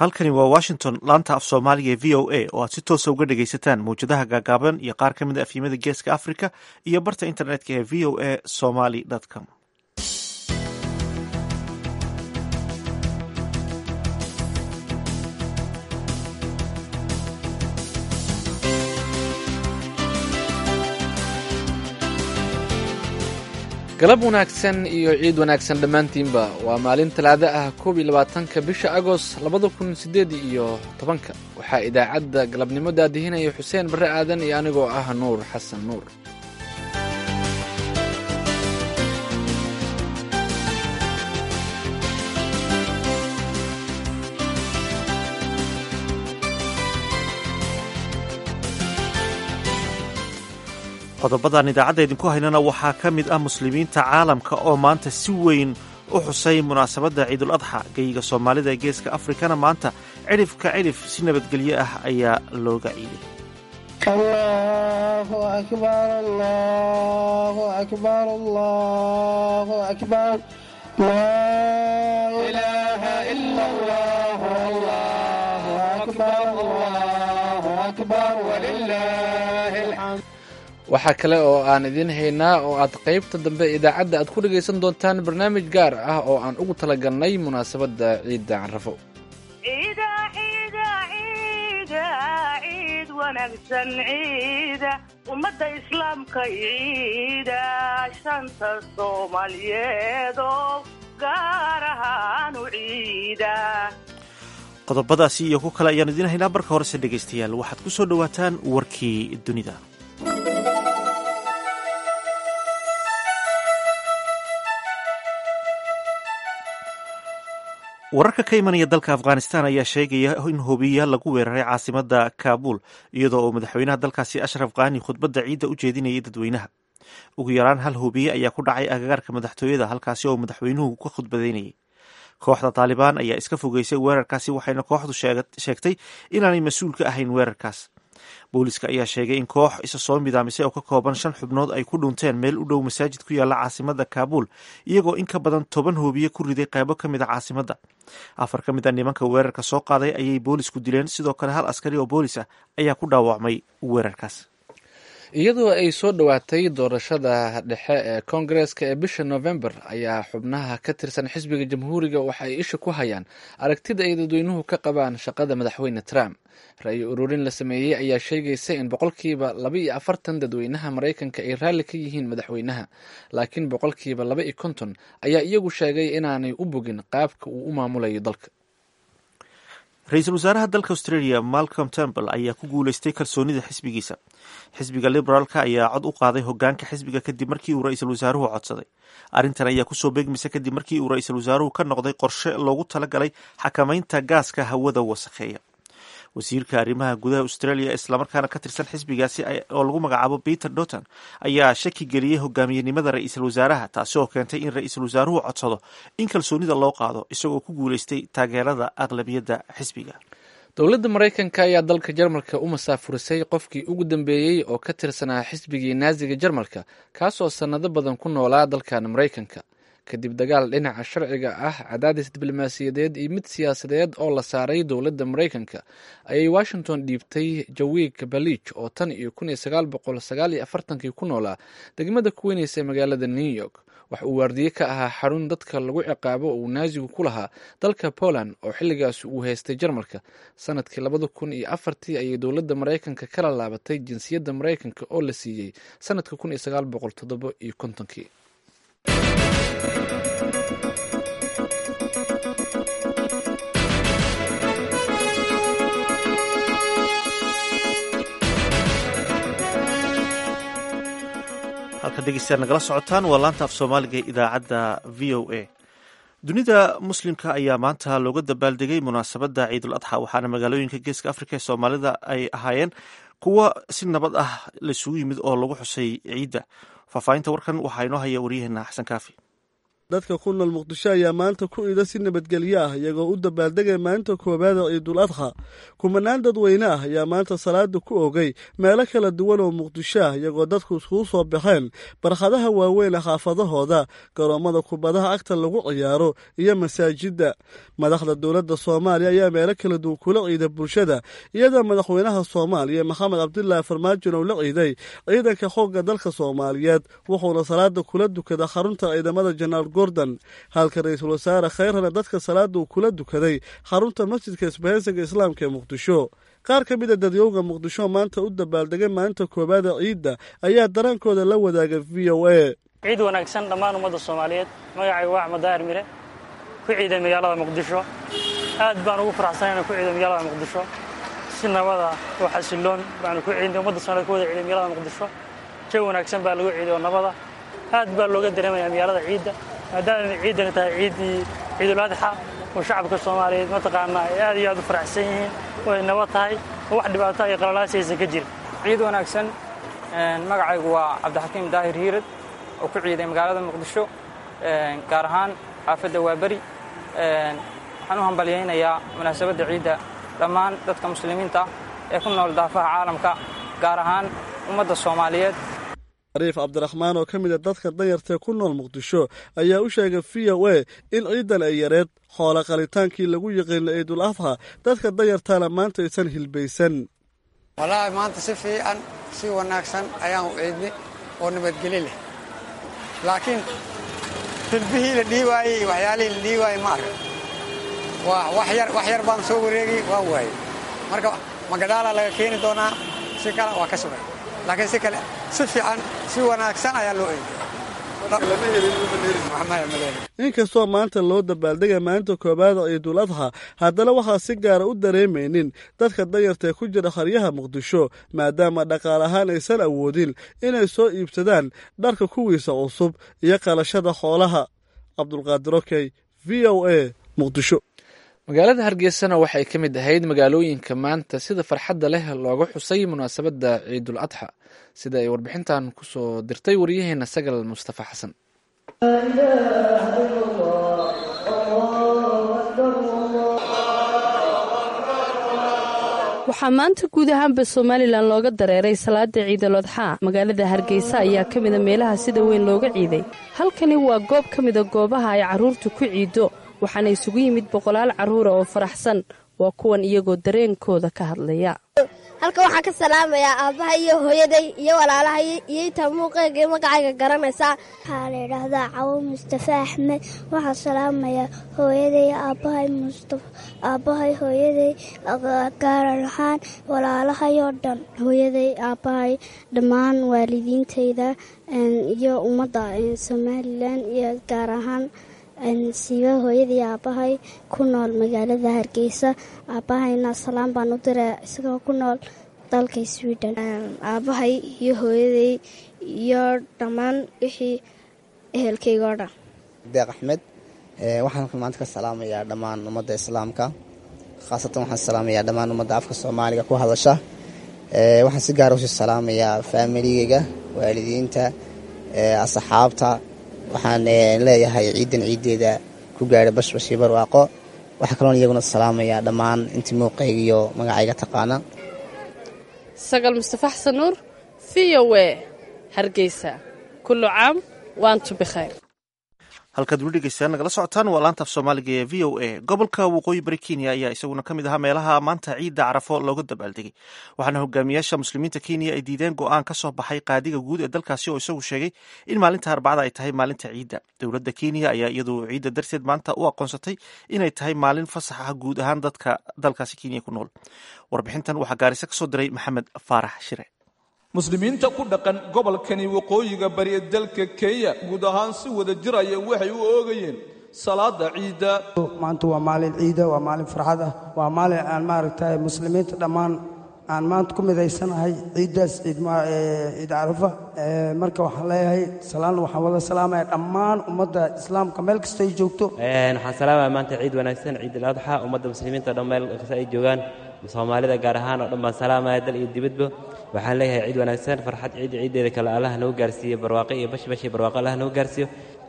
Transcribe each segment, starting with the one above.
halkani waa washington laanta af soomaaliga ee v o a oo aad si toosa uga dhegaysataan mawjadaha gaagaaban iyo qaar ka mid a afyimada geeska africa iyo barta internetka ee v o a somaly com galab wanaagsan iyo ciid wanaagsan dhammaantiinba waa maalin talaado ah koob iyo labaatanka bisha agost labada kun siddeed iyo tobanka waxaa idaacadda galabnimo daadihinaya xuseen barre aadan iyo anigoo ah nuur xasan nuur qodobadan idaacadda idinku haynana waxaa ka mid ah muslimiinta caalamka oo maanta si weyn u xusay munaasabadda ciidul adxa geyiga soomaalida ee geeska afrikana maanta cidhifka cidhif si nabadgelyo ah ayaa looga ciiday allahu akbar allahu akbar allahu akbar laa ilaaha ila allah allahu akbar allahu akbar walilaahi alxamd waxaa kale oo aan idiin haynaa oo aad qaybta dambe idaacadda aad ku dhegaysan doontaan barnaamij gaar ah oo aan ugu talagalnay munaasabadda ciidda carrafo ciida ciida ciida ciid wanaagsan ciida ummadda islaamka ciida shanta soomaaliyeed oo gaar ahaan u ciida qodobadaasi iyo ku kale ayaan idiin haynaa marka horese dhegaystayaal waxaad ku soo dhowaataan warkii dunida wararka ka imanaya dalka afghanistan ayaa sheegaya in hubiya lagu weeraray caasimada kaabul iyadoo uu madaxweynaha dalkaasi ashraf khani khudbadda ciidda u jeedinayay dadweynaha ugu yaraan hal hubiye ayaa ku dhacay agagaarka madaxtooyada halkaasi oo madaxweynuhu ka khudbadaynayay kooxda taalibaan ayaa iska fogeysay weerarkaasi waxayna kooxdu sheegtay inaanay mas-uul ka ahayn weerarkaas booliska ayaa sheegay in koox isa soo midaamisay oo ka kooban shan xubnood ay ku dhunteen meel u dhow masaajid ku yaalla caasimada kaabul iyagoo in ka badan toban hoobiye ku riday qaybo ka mid a caasimada afar ka mid a nimanka weerarka soo qaaday ayay boolisku dileen sidoo kale hal askari oo boolis ah ayaa ku dhaawacmay weerarkaas iyadoo ay soo dhowaatay doorashada dhexe ee koongareeska ee bisha november ayaa xubnaha ka tirsan xisbiga jamhuuriga waxa ay isha ku hayaan aragtida ay dadweynuhu ka qabaan shaqada madaxweyne trump ra-yi ururin la sameeyey ayaa sheegaysa in boqolkiiba laba iyo afartan dadweynaha maraykanka ay raalli ka yihiin madaxweynaha laakiin boqolkiiba laba iyo konton ayaa iyagu sheegay inaanay u bogin qaabka uu u maamulayo dalka ra-iisul wasaaraha dalka australia malcolm temple ayaa ku guuleystay kalsoonida xisbigiisa xisbiga liberaalka ayaa cod u qaaday hogaanka xisbiga kadib markii uu ra-iisul wasaaruhu codsaday arrintan ayaa kusoo beegmaysa kadib markii uu ra-iisul wasaaruhu ka noqday qorshe loogu talagalay xakamaynta gaaska hawada wasakheeya wasiirka arrimaha gudaha australia islamarkaana ka tirsan xisbigaasi oo lagu magacaabo peter doton ayaa shaki geliyey hogaamiyenimada ra-iisul wasaaraha taasi oo keentay in ra-iisul wasaaruhu codsado in kalsoonida loo qaado isagoo ku guuleystay taageerada aqlabiyadda xisbiga dowladda maraykanka ayaa dalka jarmalka u masaafurisay qofkii ugu dambeeyey oo ka tirsanaa xisbigii naasiga jarmalka kaasoo sannado badan ku noolaa dalkan maraykanka kadib dagaal dhinaca sharciga ah cadaadis diblomaasiyadeed iyo mid siyaasadeed oo la saaray dowladda maraykanka ayay washington dhiibtay jawik balich oo tan iyo kun iyo sagaal boqol sagaal iyo afartankii ku noolaa degmada ku weyneysa magaalada new york wax uu waardiye ka ahaa xarun dadka lagu ciqaabo oo uu naasigu ku lahaa dalka poland oo xilligaasi uu haystay jarmalka sanadkii labada kun iyo afartii ayay dowladda maraykanka kala laabatay jinsiyadda maraykanka oo la siiyey sanadka kun iyo sagaal boqol toddobo iyo kontonkii halka dhegeystayaal nagala socotaan waa laanta af soomaaliga ee idaacadda v o a dunida muslimka ayaa maanta looga dabaaldegay munaasabadda ciidul adxa waxaana magaalooyinka geeska afrika ee soomaalida ay ahaayeen kuwa si nabad ah laisugu yimid oo lagu xusay ciidda faahfaahinta warkan waxaa inoo haya waryaheena xasan kaafi dadka ku nool muqdisho ayaa maanta ku ida si nabadgelyo ah iyagoo u dabaaldegay maalinta koowaada ciidul adxa kumanaan dadweyne ah ayaa maanta salaada ku ogay meelo kala duwan oo muqdisho ah iyagoo dadku iskugu soo baxeen barkhadaha waaweyn ee xaafadahooda garoommada kubadaha agta lagu ciyaaro iyo masaajidda madaxda dowladda soomaaliya ayaa meelo kala duwan kula ciida bulshada iyadoo madaxweynaha soomaaliya maxamed cabdilaahi farmaajon uu la ciiday ciidanka xoogga dalka soomaaliyeed wuxuuna salaada kula dukada xarunta ciidamada jenaraal gordon halka ra-iisul wasaare khayrana dadka salaada uu kula dukaday xarunta masjidka isbahaysiga islaamka ee muqdisho qaar ka mida dadyowga muqdisho maanta u dabaaldegay maalinta koowaada ciidda ayaa daraankooda la wadaagay v o a ciid wanaagsan dhammaan ummadda soomaaliyeed magacayga waa axmed daahir mire ku ciiday magaalada muqdisho aad baan ugu faraxsan inaan ku ciiday magaalada muqdisho si nabada oo xasiloon baanu ku ciiday ummadda soomaaliyed ku wada ciiday magaalada muqdisho jawi wanaagsan baa lagu ciiday oo nabada aad baa looga dareemayaa magaalada ciidda maadaama ciiddani tahay ciiddii ciidul adxa oo shacabka soomaaliyeed mataqaanaa ay aad iyo aad u faraxsan yihiin oo ay nabad tahay oo wax dhibaato iyo qalalaasi aysan ka jirin ciid wanaagsan magacaygu waa cabdixakiim daahir hiirad oo ku ciiday magaalada muqdisho gaar ahaan xaafadda waaberi waxaan u hambalyaynayaa munaasabadda ciidda dhammaan dadka muslimiinta ee ku nool daafaha caalamka gaar ahaan ummadda soomaaliyeed ariif cabdiraxmaan oo ka mid a dadka danyartae ku nool muqdisho ayaa u sheegay v o a in ciidan ay yareed xoola qalitaankii lagu yiqiina ciidul adxa dadka danyartaana maanta aysan hilbaysan wallaahi maanta si fiican si wanaagsan ayaan u ciidnay oo nabadgeli leh laakiin hilbihii la dhii waayey iyo waxyaalihii la dhii waayey ma arka waa wax yar baan soo wareegay waan waayey marka magadaalaa laga keeni doonaa si kale waa ka sugay laakiin si kale si fiican si wanaagsan ayaa loo eegay inkastoo maanta loo dabaaldegay maalinta koowaada ciidul adxa haddana waxaa si gaara u dareemaynin dadka danyartae ku jira qaryaha muqdisho maadaama dhaqaal ahaan aysan awoodin inay soo iibsadaan dharka kuwiisa cusub iyo qalashada xoolaha cabdulqaadir okey v o a muqdisho magaalada hargeysana waxay ka mid ahayd magaalooyinka maanta sida farxadda leh looga xusay munaasabadda ciidul adxa sida ay warbixintan ku soo dirtay waryaheena sagal mustafa xasan waxaa maanta guud ahaanba somalilan looga dareeray salaada ciidal adxaa magaalada hargeysa ayaa ka mida meelaha sida weyn looga ciiday halkani waa goob ka mida goobaha ay carruurtu ku ciiddo waxaana isugu yimid boqolaal carruura oo faraxsan waa kuwan iyagoo dareenkooda ka hadlaya halka waxaan ka salaamayaa aabbaha iyo hooyaday iyo walaalahay iyo intaa muuqeega iyo magacayga garanaysaa waxaa la yidhaahdaa cawo mustafa axmed waxaan salaamayaa hooyaday aabbahay mustafa aabbahay hooyaday gaaran ahaan walaalahay oo dhan hooyaday aabbahay dhammaan waalidiintayda iyo ummadda somalilan iyo gaar ahaan siiba hooyadii aabbahay ku nool magaalada hargeysa aabbahayna salaan baan u diraa isagoo ku nool dalka sweden aabbahay iyo hooyaday iyo dhammaan wixii ehelkayga oo dhan deeq axmed waxaan maanta ka salaamayaa dhammaan ummadda islaamka khaasatan waxaan salaamayaa dhammaan ummadda afka soomaaliga ku hadasha waxaan si gaara usii salaamayaa faamiligeyga waalidiinta asxaabta waxaan leeyahay ciidan ciiddeeda ku gaadha bashbashii barwaaqo waxaa kaloon iyaguna salaamayaa dhammaan intii muuqayga iyo magacayga taqaana sagal mustafa xasan nuur v o e hargeysa kullu caam waantu bikhayr halkaad weli dhegeystaan nagala socotaan waa laanta af soomaaliga ee v o a gobolka waqooyi bari kenya ayaa isaguna ka mid ahaa meelaha maanta ciidda carafo looga dabaaldegay waxaana hogaamiyaasha muslimiinta kenya ay diideen go-aan ka soo baxay qaadiga guud ee dalkaasi oo isagu sheegay in maalinta arbacada ay tahay maalinta ciidda dowladda kenya ayaa iyadu ciidda darteed maanta u aqoonsatay inay tahay maalin fasax ah guud ahaan dadka dalkaasi kenya ku nool warbixintan waxaa gaarisa kasoo diray maxamed faarax shire muslimiinta ku dhaqan gobolkani waqooyiga bari ee dalka kenya guud ahaan si wada jiraya waxay u oogayeen salaada ciidda maanta waa maalin ciida waa maalin farxad ah waa maalin aan maaragtay muslimiinta dhammaan aan maanta ku midaysanahay ciiddaas ciid carafa marka waxaan leeyahay salaan waxaan wada salaamaya dhammaan ummadda islaamka meel kasta ay joogto waxaan salaamaya maanta ciid wanaagsan ciid aladxa ummadda muslimiinta dhan meel kasta ay joogaan soomaalida gaar ahaan oo dhan baan salaamaya dal iyo dibadba waxaan leeyahay ciid wanaagsan farxad ciid ciiddeeda kale allah noo gaarsiiyo barwaaqo iyo bashbash iyo barwaaqo allah noo gaarsiiyo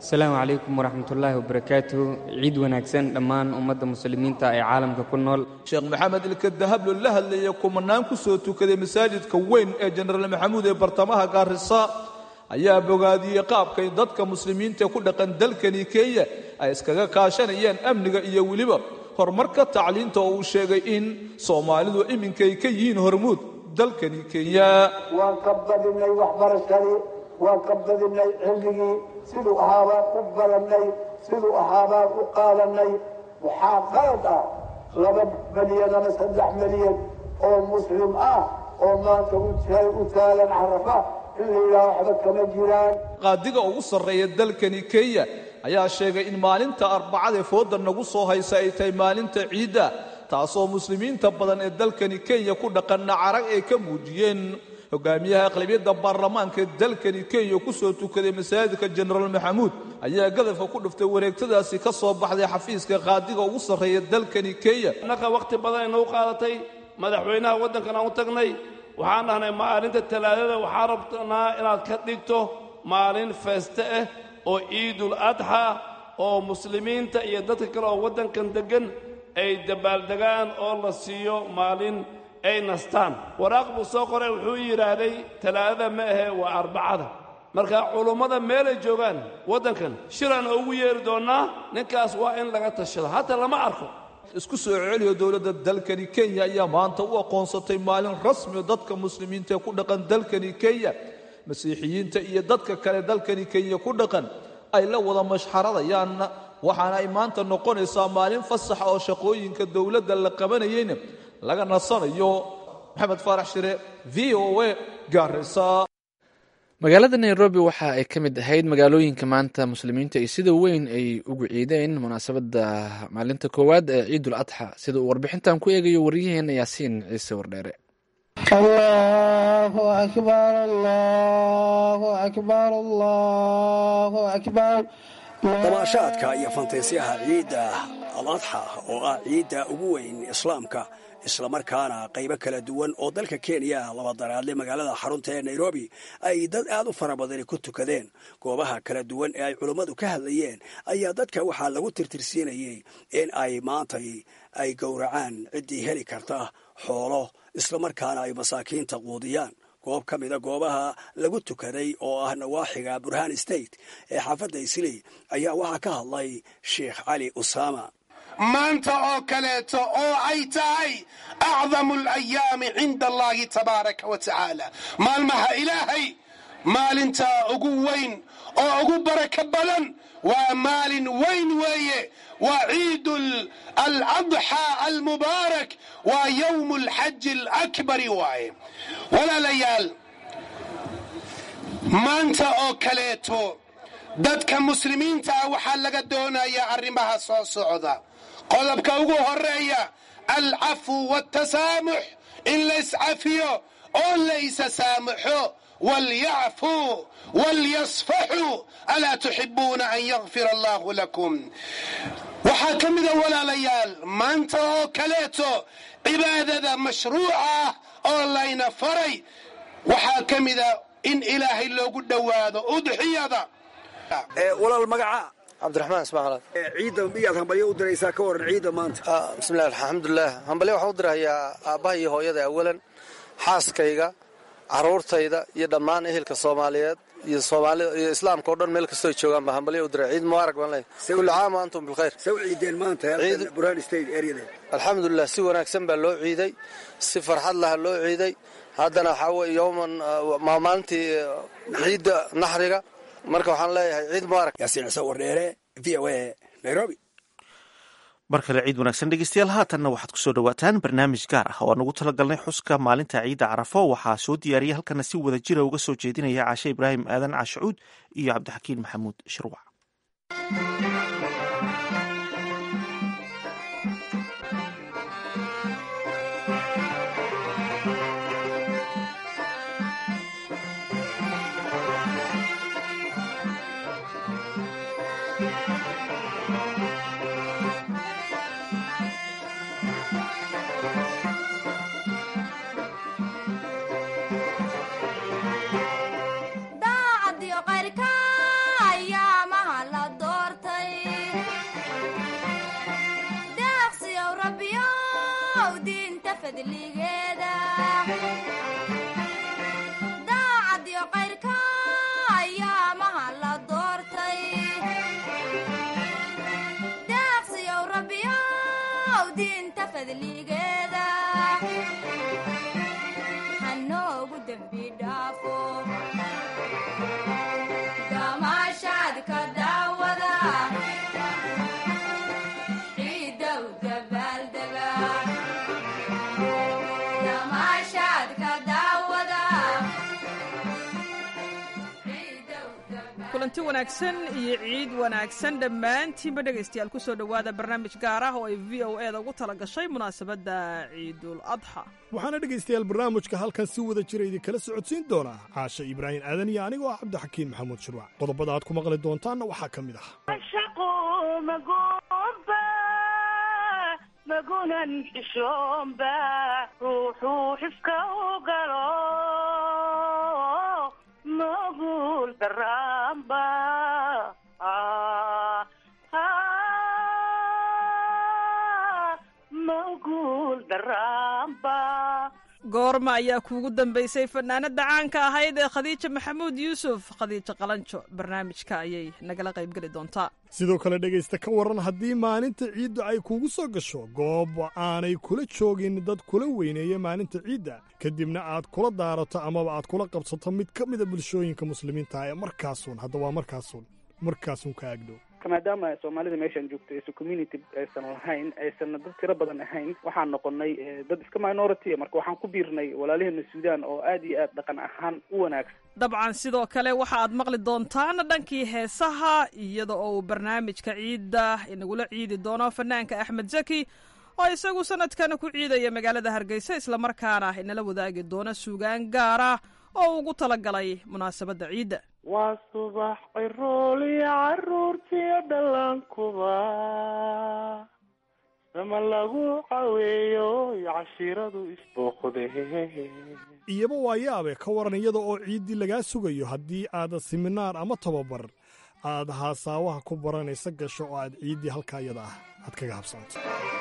asalaamu calaykum waraxmatullaahi wabarakaatuhu ciid wanaagsan dhammaan ummadda muslimiinta ee caalamka ku nool sheekh maxamed ilka dahablo la hadlayay kumanaan ku soo tukaday masaajidka weyn ee jenaraal maxamuud ee bartamaha gaarisa ayaa bogaadiyey qaabkay dadka muslimiinta ku dhaqan dalkani kenya ay iskaga kaashanayaan amniga iyo weliba horumarka tacliinta oo uu sheegay in soomaalidu iminkay ka yihiin hormuud dalkani kenya waan ka badinay waxbarashadii waan ka badinay cilmigii siduu ahaabaan u barannay siduu ahaabaan u qaadanay waxaa qalad ah laba milyan ama saddex milyan oo muslim ah oo maanta u taagan carafa in la yidhaha waxba kama jiraan qaadiga ugu sarreeya dalkani kenya ayaa sheegay in maalinta arbacadee fooda nagu soo haysa ay tahay maalinta ciidda taasoo muslimiinta badan ee dalkani kenya ku dhaqanna carag ay ka muujiyeen hogaamiyaha aqlabiyadda baarlamaanka ee dalkani kenya ku soo tukaday masaajidka jenaraal maxamuud ayaa gadafka ku dhuftay wareegtadaasi ka soo baxday xafiiska qaadiga ugu sarreeya dalkani kenya innaga wakhti badan inuu qaadatay madaxweynaha waddankan aan u tagnay waxaan dhahnay maalinta talaadada waxaan rabnaa inaad ka dhigto maalin feeste ah oo ciidul adxa oo muslimiinta iyo dadka kale oo waddankan deggan ay dabaaldegaan oo la siiyo maalin ay nastaan waraaq buu soo qoray wuxuu yidhaahday talaadada ma ahe waa arbacada marka culummada meelay joogaan waddankan shiraan ugu yeeri doonnaa ninkaas waa in laga tashado hata lama arko isku soo celiyo dowladda dalkani kenya ayaa maanta u aqoonsatay maalin rasmi oo dadka muslimiinta ee ku dhaqan dalkani kenya masiixiyiinta iyo dadka kale dalkani kenya ku dhaqan ay la wada mashxaradayaan waxaana ay maanta noqonaysaa maalin fasaxa oo shaqooyinka dowladda la qabanayeyna laga nasanayo maxamed faarax shire v o a gaarisa magaalada nairobi waxa ay ka mid ahayd magaalooyinka maanta muslimiinta ay sida weyn ay ugu ciideen munaasabadda maalinta koowaad ee ciidul adxa sida uu warbixintan ku eegayo waryaheena yaasiin ciise wardheere الله أكبر الله أكبر الله أكبر dabaashaadka iyo fantaysiyaha ciidda aladxa oo ah ciidda ugu weyn islaamka islamarkaana qaybo kala duwan oo dalka kenya laba daraadle magaalada xarunta ee nairobi ay dad aad u fara badani ku tukadeen goobaha kala duwan ee ay culummadu ka hadlayeen ayaa dadka waxaa lagu tirtirsiinayey in ay maantay ay gowracaan ciddii heli karta xoolo islamarkaana ay masaakiinta quudiyaan goob ka mida goobaha lagu tukaday oo ah nawaaxiga burhan state ee xaafadda isley ayaa waxaa ka hadlay sheikh cali usaama maanta oo kaleeto oo ay tahay acdamu alayaami cinda allahi tabaaraka wa tacaala maalmaha ilaahay maalinta ugu weyn oo ugu barako badan waa maalin weyn weeye waa ciid aladxaa almubaarak waa yowm alxaji alakbari waaye walaalayaal maanta oo kaleeto dadka muslimiinta ah waxaa laga doonayaa arrimaha soo socda qodobka ugu horeeya alcafu watasaamux in la iscafiyo oo la isa saamaxo walyacfuu walyasfaxuu alaa tuxibuuna an yakfir allahu lakum waxaa ka mida walaalayaal maanta oo kaleeto cibaadada mashruuca ah oo layna faray waxaa ka mida in ilaahay loogu dhowaado udxiyada walaal magaca cabdiraxmaan ismaal ciidda miyaad hambalyo u diraysaa ka waran ciidda maanta bismillahi alxamdulilah hambalyo waxaan u dirahayaa aabbaha iyo hooyada awalan xaaskayga caruurtayda iyo dhammaan ehelka soomaaliyeed iyo soomaalida iyo islaamka o dhan meel kastoo joogaan baa hambalyo u diray ciid mubaarak baan leeyahay kulli caam wa antum bilkhayr saw ciideen maanta burhan state areadeed alxamdulilah si wanaagsan baa loo ciiday si farxad laha loo ciiday haddana waxaa weye yowman maalintii ciidda naxriga marka waxaan leeyahay ciid mubaarak yaasiin ciise wardheere v o a nairobi mar kale ciid wanaagsan dhegeystayaal haatanna waxaad kusoo dhawaataan barnaamij gaar ah oo aan ugu talagalnay xuska maalinta ciidda carafo waxaa soo diyaariyay halkana si wada jira uga soo jeedinaya caashe ibraahim aadan cashucuud iyo cabdixakiin maxamuud shirwac daacadiyo qayrka ayaamaha la fadligeeda daacadiyo qayrka ayaamaha la doortay deeqsiyow rabbiyow diinta fadligeeda hanoogu dembi dhaafo damaashaadka daawada ciidow dabaaldega damaashaadka daawada kulanti wanaagsan iyo ciid wanaagsan dhammaantiinba dhegaystayaal ku soo dhowaada barnaamij gaar ah oo ay v o eda ugu tala gashay munaasabadda ciidul adxa waxaana dhegaystayaal barnaamijka halkan si wada jira idinkala socodsiin doonaa caashe ibraahim aadan iyo anigoo ah cabdixakiin maxamuud shirwac qodobada aad ku maqli doontaanna waxaa ka mid ah magunan xishoomba ruuxuu xifka u galo magul daraamba magul daraamba goorma ayaa kuugu dambaysay fanaanada caanka ahayd ee khadiija maxamuud yuusuf khadiijo qalanjo barnaamijka ayay nagala qaybgeli doontaa sidoo kale dhegaysta ka waran haddii maalinta ciidda ay kuugu soo gasho goob aanay kula joogin dad kula weyneeya maalinta ciidda kadibna aad kula daarato amaba aad kula qabsato mid ka mida bulshooyinka muslimiinta ee markaasuun hadda waa markaasuun markaasuun ka agdhow maadaama soomaalida meeshaan joogto aysan community aysan lahayn aysan dad tiro badan ahayn waxaan noqonay dad iska minority marka waxaan ku biirnay walaalaheena suudaan oo aad iyo aad dhaqan ahaan u wanaagsan dabcan sidoo kale waxa aad maqli doontaan dhankii heesaha iyada oo uu barnaamijka ciidda inagula ciidi doono fanaanka axmed zaki oo isagu sanadkan ku ciidaya magaalada hargeysa islamarkaana inala wadaagi doona suugaan gaara oo ugu talagalay munaasabadda ciidda waa subax cirooliyo caruurtiyo dhallaankuba sama lagu caweeyo cashiiradu isbooqde iyaba waa yaabe ka waran iyada oo ciiddii lagaa sugayo haddii aad siminaar ama tababar aad haasaawaha ku baranaysa gasho oo aad ciiddii halkaa iyada ah aad kaga habsanto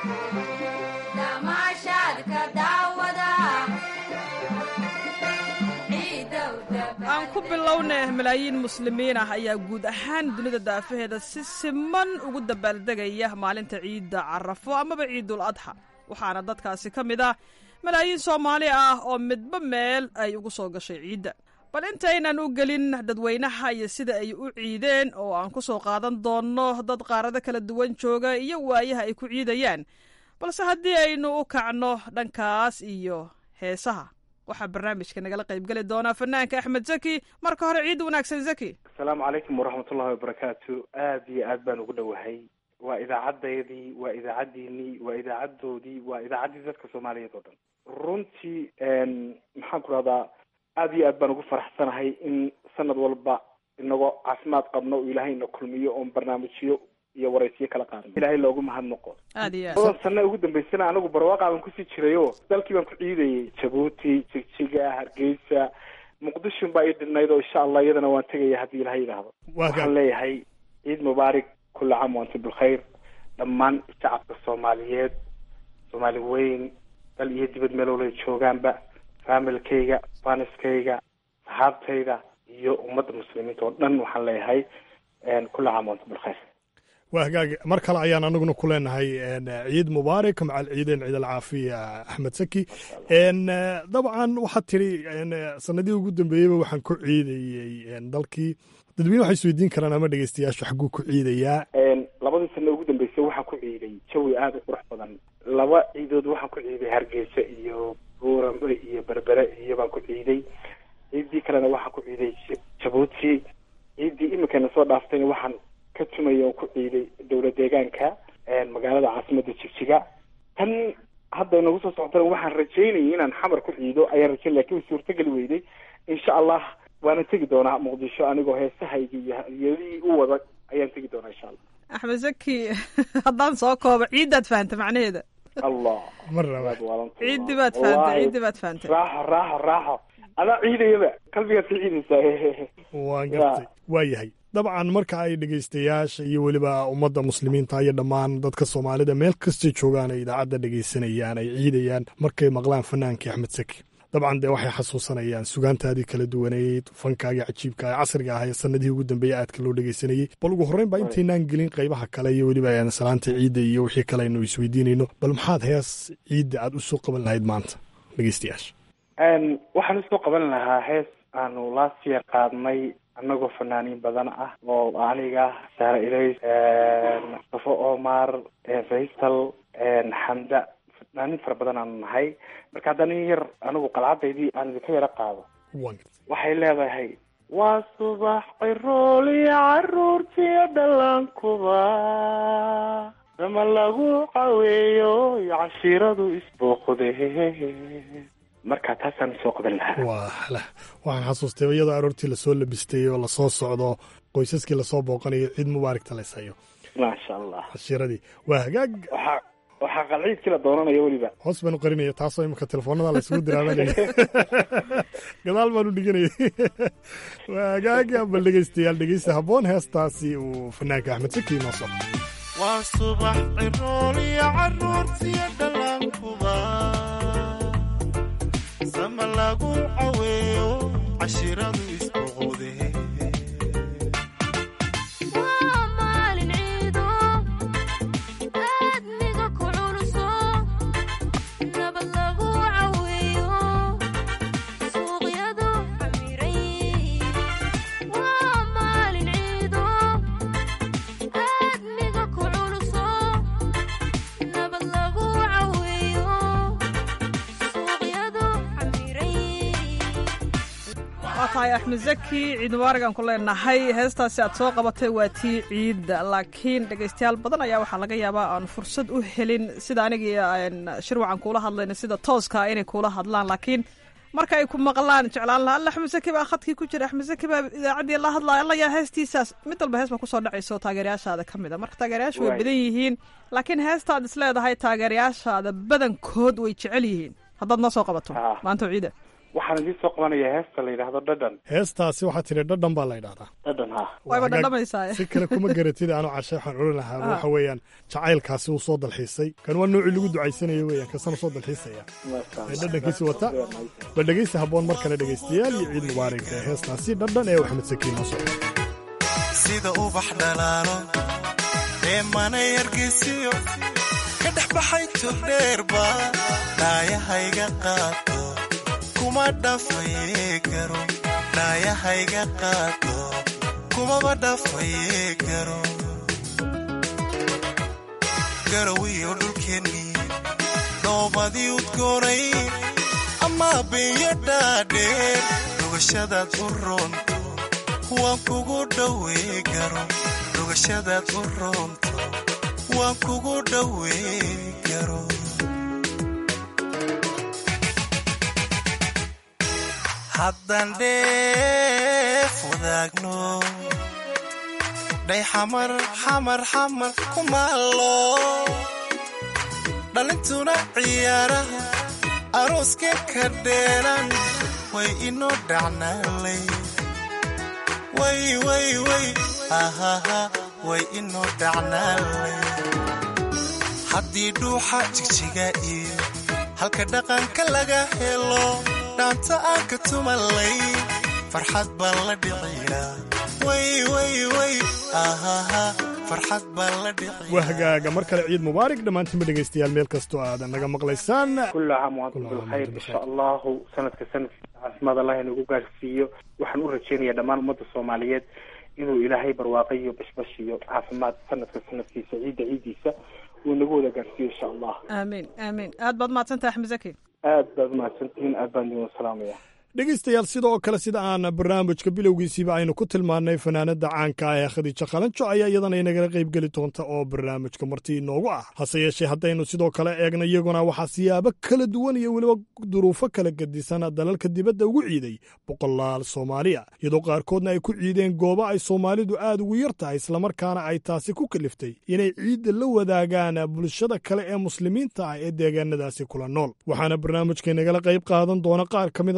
aan ku bilownay malaayiin muslimiin ah ayaa guud ahaan dunida daafaheeda si siman ugu dabaaldegaya maalinta ciidda carafo amaba ciidul adxa waxaana dadkaasi ka mid ah malaayiin soomaali ah oo midba meel ay ugu soo gashay ciidda bal intaynan u gelin dadweynaha iyo sida ay u ciideen oo aan ku soo qaadan doonno dad qaarado kala duwan jooga iyo waayaha ay ku ciidayaan balse haddii aynu u kacno dhankaas iyo heesaha waxaa barnaamijka nagala qaybgeli doonaa fanaanka axmed zaki marka hore ciid wanaagsan zaki asalaamu calaykum waraxmatullahi wabarakaatu aad iyo aad baan ugu dhowahay waa idaacadeydii waa idaacaddiinii waa idaacadoodii waa idaacaddii dadka soomaaliyeed oo dhan runtii maxaan ku rahdaa aad iyo aad baan ugu faraxsanahay in sanad walba inagoo caafimaad qabno oo ilaahay ina kulmiyo oon barnaamijyo iyo waraysiyo kala qaadan ilaahay loogu mahadnaqo aad iyo badan sana ugu dambaysana anagu barwaaqa baan kusii jirayo dalkii baan ku ciidayay jabuuti jigjiga hargeysa muqdishon baa ii dhinayd oo insha allah iyadana waan tegaya haddii ilahay yidhaahdo waxaan leeyahay ciid mubaarak kulla caam waantum bilkhayr dhammaan shacabka soomaaliyeed soomaali weyn dal iyo dibad meelowlay joogaanba faamilkayga faniskayga saxaabtayda iyo ummadda muslimiinta oo dhan waxaan leeyahay kulla caam waantum bilkhayr waa hagaag mar kale ayaan anaguna ku leenahay ciid mubaarak macal ciideen ciid alcaafiya axmed saki dabcan waxaad tiri sanadihii ugu dambeeyeyba waxaan ku ciidayey dalkii dadweyne waxay isweydiin karaan ama dhegeystayaashu xagguu ku ciidayaa labadii sano ugu dambeysay waxaan ku ciiday jawi aada u qurux badan laba ciidood waxaan ku ciiday hargeysa iyo buurambe iyo berbere iyo baan ku ciiday ciiddii kalena waxaan ku ciiday jabuuti ciiddii iminkana soo dhaaftayna waxaan ka tumaya oo ku ciiday dowla deegaanka magaalada caasimadda jigjiga tan hadda inagu soo socotana waxaan rajaynayay inaan xamar ku ciido ayaan rajayn lakin way suurtageli weyday insha allah waana tegi doonaa muqdisho anigoo heesahayga iyo hadiyadihii u wada ayaan tegi doonaa insha allah axmed zaki haddaan soo koobo ciiddaad fahanta macnaheeda allah mar raba ciiddi baad fahantay ciiddi baad fahantay raaxo raaxo raaxo adaa ciidayaba qalbigaad ka ciidaysaa waan gartay waa yahay dabcan marka ay dhegaystayaasha iyo weliba ummadda muslimiinta iyo dhammaan dadka soomaalida meel kastay joogaan ay idaacadda dhegaysanayaan ay ciidayaan markay maqlaan fanaankii axmed saki dabcan dee waxay xasuusanayaan sugaantaadii kala duwaneyd fankaagii cajiibka ee casriga ah ee sanadihii ugu dambeeyey aadka loo dhegaysanayey bal ugu horreyn baa intaynaan gelin qaybaha kale iyo weliba salaanta ciidda iyo wixii kale aynu isweydiinayno bal maxaad hees ciidda aad u soo qaban lahayd maanta dhegaystayaasha waxaan usoo qaban lahaa hees aanu last year qaadnay annagoo fanaaniin badan ah oo aniga saare ilays mustafo omar faysal xamda fanaaniin fara badan aanu nahay marka haddana in yar anigu qalcadaydii aan idinka yaro qaado waxay leedahay waa subax cirooliyo caruurtiyo dhallaankuba dama lagu caweeyo iyo cashiiradu isbooqde marka taasaan soo qaban lahaa waa waxaan xasuustay iyadoo aroortii lasoo labistay oo lasoo socdo qoysaskii lasoo booqanayo ciid mubaaragta la isayo maasha allah cashiiradii waa hagaag waxaa waxaa qalciidkii la doonanayo weliba hoos baan u qarinaya taasoo imika telefoonada laysugu diraabanaya gadaal baan u dhiganayay waa hagaag bal dhegeystayaal dhegeysta habboon heestaasi uu fanaanka axmed saki inoo soo waa subax cirooliyo caruurtiyo dhallaankuba sama lagu caweeyo cashiradu isboqode waa maalin ciido aadmiga ku culuso nabad lagu caweeyo suuqyadu camiray waa maalin ciido aadmiga ku culuso nabad lagu caweeyo suuqyadu camiray waa tahay axmed zaki ciid mubaarig aan ku leenahay heestaasi aad soo qabatay waa tii ciidda laakiin dhegaystayaal badan ayaa waxaa laga yaabaa aan fursad u helin sida anigii shirwacan kuula hadlayna sida tooska inay kuula hadlaan laakiin marka ay ku maqlaan jeclaan laha alla axmed zaki baa khadkii ku jira axmed zaki baa idaacaddii la hadlaya alla yaa heestiisaas mid walba hees baa kusoo dhacayso taageerayaashaada ka mid a marka taageerayaashu way Waay. badan yihiin laakiin heestaad is leedahay taageerayaashaada badankood way jecel yihiin haddaad noo soo qabato maanta ciida waxaan idiin soo qabanayaa heesta la yidhaahdo dhadhan heestaasi waxaa tiri dhadhan baa la ydhahdaa dhadhan ha wayba Hagaag- dhadhamaysaa si kale kuma garatid aanu cashe waxaan odhan lahaa Ah. waxa weeyaan jacaylkaasi uu soo dalxiisay kan waa noocii lagu ducaysanayo weeyaan kasana soo dalxiisaya ee dhadhankiisi wata bal dhegeysta habboon mar kale dhegeystayaal iyo ciid mubaarig ee heestaasi dhadhan ee axmed sakiin noo socda sida ubax dhalaalo ee manay hargeysiyo ka dhex baxay turdheerba dhaayahayga qaato kuma dhafaye garo dhaayahayga qaato kumaba dhafaye garo garowiyo dhulkeennii dhoobadii udgoonay ama beeyo dhaadheer dhugashadaad u roonto waan kugu dhowee garo dhugashadaad u roonto waan kugu dhowee garo haddaan dheef wadaagno dhay xamar xamar xamar ku maallo dhalintuna ciyaaraha arooskee ka dheeran way inoo dhacnaalay way way way ahaha way inoo dhacnaalay haddii dhuuxa jigjiga iyo halka dhaqanka laga helo dhaanta aan ka tumalay farxad baan la dhiciyaa way way way ahaha farxad baan la dhiciyaa waa hagaaga mar kale ciid mubaarig dhammaantiinba dhegeystayaal meel kastoo aadan naga maqlaysaan كل عام وانتم بالخير ان شاء الله sanadka sanadkiisa caafimaad allah inagu gaarsiiyo waxaan u rajeynayaa dhammaan ummadda soomaaliyeed inuu ilaahay barwaaqo iyo bashbash iyo caafimaad sanadka sanadkiisa ciidda ciiddiisa uu nagu wada gaarsiiyo insha allah aamiin aamiin aad baad mahadsantahay axmed zaki aad baad umahadsantihiin aad baan idin salaamaya dhegeystayaal sidoo kale sida aan barnaamijka bilowgiisiiba aynu ku tilmaannay fanaanada caanka ah ee khadiijo qalanjo ayaa iyadana inagala qaybgeli doonta oo barnaamijka marti inoogu ah hase yeeshee haddaynu sidoo kale eegno iyaguna waxaa siyaabo kala duwan iyo weliba duruufo kala gedisan dalalka dibadda ugu ciiday boqolaal soomaaliya iyadoo qaarkoodna ay ku ciideen goobo ay soomaalidu aad ugu yar tahay islamarkaana ay taasi ku kaliftay inay ciidda la wadaagaan bulshada kale ee muslimiinta ah ee deegaanadaasi kula nool waxaana barnaamijka inagala qayb qaadan doona qaar ka mida dadkaasi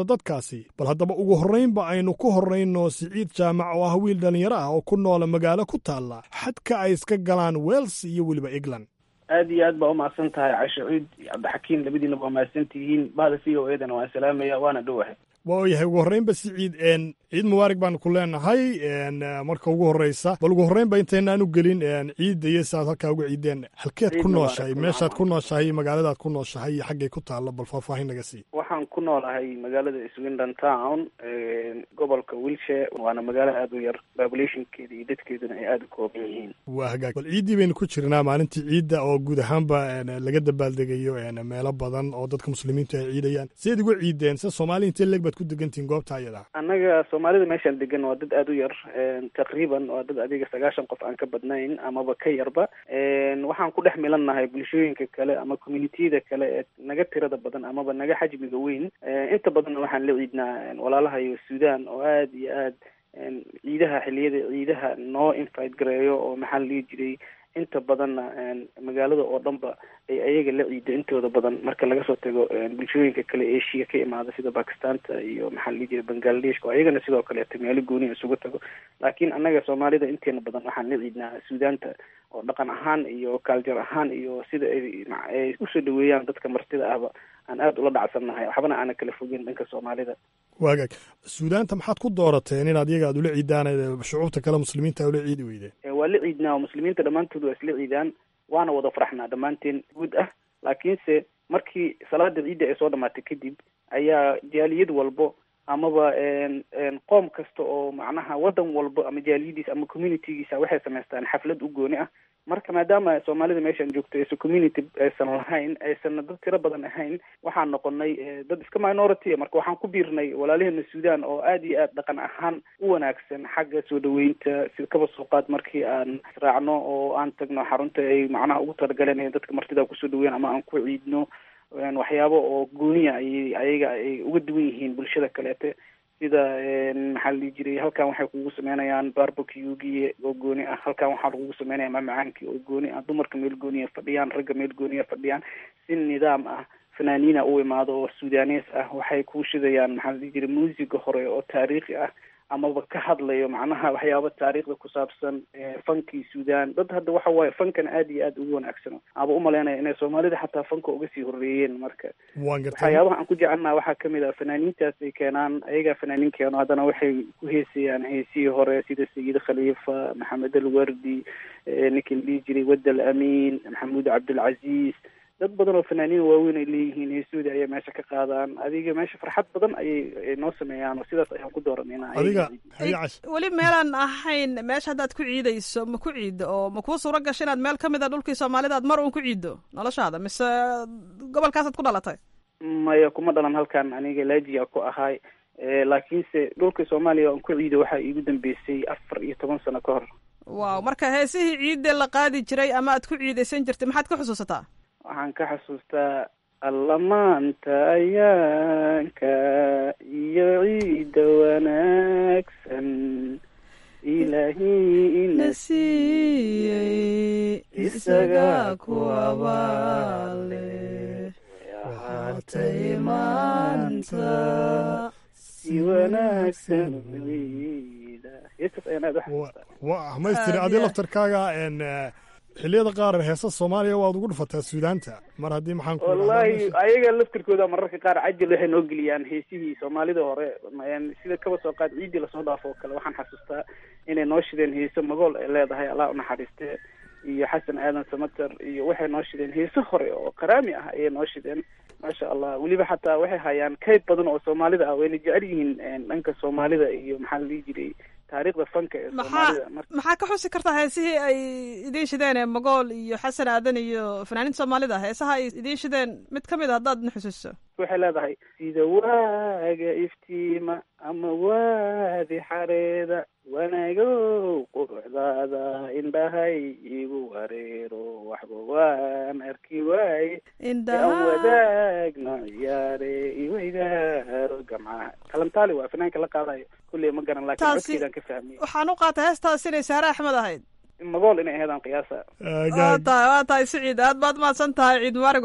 ciiddaasi bal haddaba ugu horraynba aynu ku horrayno siciid jaamac oo ah wiil dhallinyaro ah oo ku noola magaalo ku taalla xadka ay iska galaan wels iyo weliba england aad iyo aad baa umahadsan tahay casho ciid iyo cabdixakiin labadiina waa mahadsan tihiin bahda v o edana waan salaamaya waana dhowahay waa yahay ugu horreynba siciid n ciid mubaarak baanu ku leenahay n marka ugu horreysa bal ugu horreynba intaynaan u gelin ciidda iyo siaad halkaa uga ciideen halkeed Ciid ku mubaarak, nooshahay kullu meeshaad caam. ku nooshahay magaaladaad ku nooshahay iyo xaggay ku taallo bal faahfaahin naga sii waxaan ku noolahay magaalada swindon town gobolka wilshire waana magaalo aada u yar populationkeeda iyo dadkeeduna ay aada u kooban yihiin waa hagaag bal ciiddii baynu ku jirnaa maalintii ciidda oo guud ahaanba n laga dabaaldegayo n meelo badan oo dadka muslimiintu ay ciidayaan sideed uga ciideen se soomaaliya intee leeg baad ku degantihiin goobta ayada annaga soomaalida meeshaan degan waa dad aada u yar taqriiban waa dad adiga sagaashan qof aan ka badnayn amaba ka yarba waxaan ku dhex milannahay bulshooyinka kale ama communitiyada kale ee naga tirada badan amaba naga xajmiga weyn inta badanna waxaan la ciidnaa walaalaha iyo sudan oo aada iyo aad ciidaha xilliyada ciidaha noo invite gareeyo oo maxaa la dhihi jiray inta badanna magaalada oo dhanba ay ayaga la ciida intooda badan marka laga soo tago bulshooyinka kale asia ka imaada sida bakistanta iyo maxaa la dhihi jiray bangladeshka oo ayagana sidoo kaleeto meelo gooniya isugu tago laakiin annaga soomaalida inteena badan waxaan la ciidnaa suudaanta oo dhaqan ahaan iyo culture ahaan iyo sida ay ay usoo dhaweeyaan dadka martida ahba aan aada ula dhacsannahay waxbana aana kala fogeyn dhanka soomaalida waa hagaag suudaanta maxaad ku doorateen inaad iyaga aad ula ciidaan shucuubta kale muslimiinta ula ciidi weydeen Ee, waa la ciidnaa oo muslimiinta dhammaantood waa isla ciidaan waana wada faraxnaa dhammaanteen guud ah laakiinse markii salaada ciidda ay soo dhamaatay kadib ayaa jaaliyad walbo amaba n n qoom kasta oo macnaha wadan walbo ama jaaliyadiisa ama communitygiisa waxay samaystaan xaflad u gooni ah marka maadaama soomaalida meeshaan joogto aysan community aysan lahayn aysan dad tiro badan ahayn waxaan noqonay eh, dad iska minority ah. marka waxaan ku biirnay walaalaheena suudan oo aada iyo aada dhaqan ahaan u wanaagsan xagga soo dhaweynta sida kaba soo qaad markii aan israacno oo aan tagno xarunta ay macnaha ugu talagaleen inay dadka martida kusoo dhaweyn ama aan ku ciidno een waxyaabo oo gooniya ayay ayaga ay uga duwan yihiin bulshada kaleete sida een maxaa la dhihi jiray halkan waxay kugu sameynayaan barbecuegii oo gooni ah halkan waxaa lagugu sameynaya mamacaankii oo gooni ah dumarka meel gooniya fadhiyaan ragga meel gooniya fadhiyaan si nidaam ah fanaaniina u imaado oo sudanees ah waxay ku shidayaan maxaa la dhihi jiray muusiga hore oo taariikhi ah amaba ka hadlayo macnaha waxyaaba taariikhda ku saabsan ee fankii sudan dad hadda waxa waaye fankan aada iyo aada ugu wanaagsan aba umalaynaya inay soomaalida xataa fanka uga sii horreeyeen marka waan gartay waxyaabaha aan ku jecelnaha waxaa kamid ah fanaaniintaas ay keenaan ayagaa fanaaniin keeno haddana waxay ku heesayaan heesihii hore sida sayid khaliifa maxamed alwardi eh, ninkii la dhihi jiray wad al amiin maxamuud cabdilcaziiz dad badan oo fanaaniin waaweyn ay leeyihiin heesooda ayay meesha ka qaadaan adiga meesha farxad badan ayay ay noo sameeyaan oo sidaas ayaan ku dooranayna adiga adiga cash weli meelaan ahayn meesha haddaad ku ciidayso ma ku ciiddo oo ma kuu suuro gasho inaad meel ka mid a dhulkii soomaalida aad mar uun ku ciiddo noloshaada mise gobolkaasaad ku dhalatay maya kuma dhalan halkan aniga laajiya ku ahay Eh, laakiinse dhulka soomaaliya aan ku ciido waxaa iigu dambeysay afar iyo toban sano ka hor waaw marka heesihii ciidda la qaadi jiray ama aad ku ciidaysan jirtay maxaad ka xusuusataa waxaan ka xasuustaa allamaanta ayaanka iyo ciidda wanaagsan ilaahi ina siiyey isaga ku abaale waxaatay maanta si wanaagsan ciida heestaas ayaan aada u xasuustaa waa maystiri adi laftarkaaga n xilliyada qaar heesa soomaaliya waad ugu dhufataa suudaanta mar haddii maxaan ku wallahi ayaga laftirkooda mararka qaar cajal waxay noo geliyaan heesihii soomaalida hore een sida kaba soo qaad ciidii lasoo dhaafo oo kale waxaan xasuustaa inay noo shideen heeso magool ay leedahay allah unaxariiste iyo xasan aadan samater iyo waxay noo shideen heeso hore oo qaraami ah ayay noo shideen maasha allah weliba xataa waxay hayaan kayd badan oo soomaalida ah wayna jecel yihiin een, dhanka soomaalida iyo maxaa la dhihi jiray taariikhda fanka ee maxaa soomaalida marka maxaa ka xusi kartaa heesihii ay idiin shideen ee magool iyo xasan aadan iyo fanaaniinta soomaalida heesaha ay idiin shideen mid ka mid a haddaad na xusuuso waxay leedahay sida waaga iftiima ama waadi xareeda wanaagow quruxdaada indhahay igu wareero waxba waan arki waaye Indhaha- aan wadaagno ciyaare iweydaaro gamcaha kalantaali waa fanaanka la qaadayo kulley ma garan laakiin Taasi- codkeedaan ka fahmiyey waxaan u qaatay heestaas inay saare axmed ahayd magool inay aheedaan qiyaasa waa tahay waa tahay siciid aad baad mahadsan tahay ciid mubaarig walaal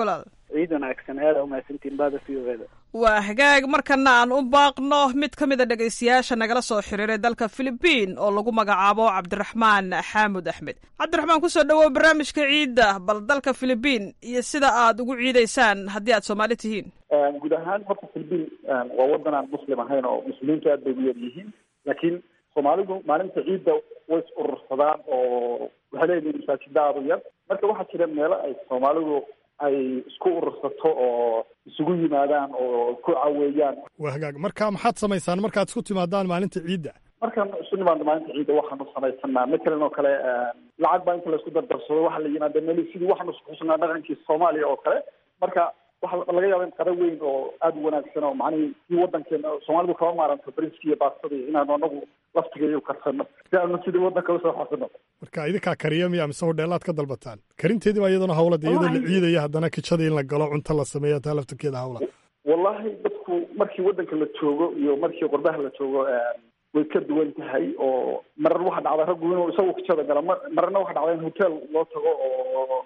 ciid wanaagsan aada umahadsantiin baada v o eda waa hagaag markana aan u baaqno mid ka mid a dhegaystayaasha nagala soo xiriiray dalka philibiin oo lagu magacaabo cabdiraxmaan xaamud axmed cabdiraxmaan kusoo dhawow barnaamijka ciidda bal dalka philibiin iyo sida aad ugu ciidaysaan haddii aad soomaali tihiin guud ahaan horta philibiin waa wadan aan muslim ahayn oo muslimiintu aad bay u yar yihiin laakiin soomaalidu maalinta ciidda way is urursadaan oo waxay leeyihiin masaajida aada u yar marka waxaa jira meelo ay soomaalidu ay isku urursato oo isugu yimaadaan oo ku caweeyaan waa hagaag marka maxaad samaysaan markaad isku timaadaan maalinta ciidda markaan isu nimaadno maalinta ciidda waxaanu samaysanaa matalan oo kale lacag baa inta laisku dardarsado waxaa la yimaada meli sidii waxaanu isku xusnaa dhaqankii soomaaliya oo kale marka waxaa laga yaaba in qada weyn oo aada u wanaagsan oo macnihii kii wadankeena soomaalidu kama maaranto bariski iyo baastadii inaanu anagu laftigeeyo karsano si aanu sidii wadanka usoo xasino marka idinkaa kariya miya mise hodheelaad ka dalbataan karinteedii baa iyaduna hawlad iyadoo la ciidaya haddana kijadii in la galo cunto la sameeyo taa laftirkeeda hawla wallahi dadku markii wadanka la joogo iyo markii qurbaha la joogo way ka duwan tahay oo marar waxaa dhacda raggu inuu isagu kijada galo mararna waxaa dhacda in hotel loo tago oo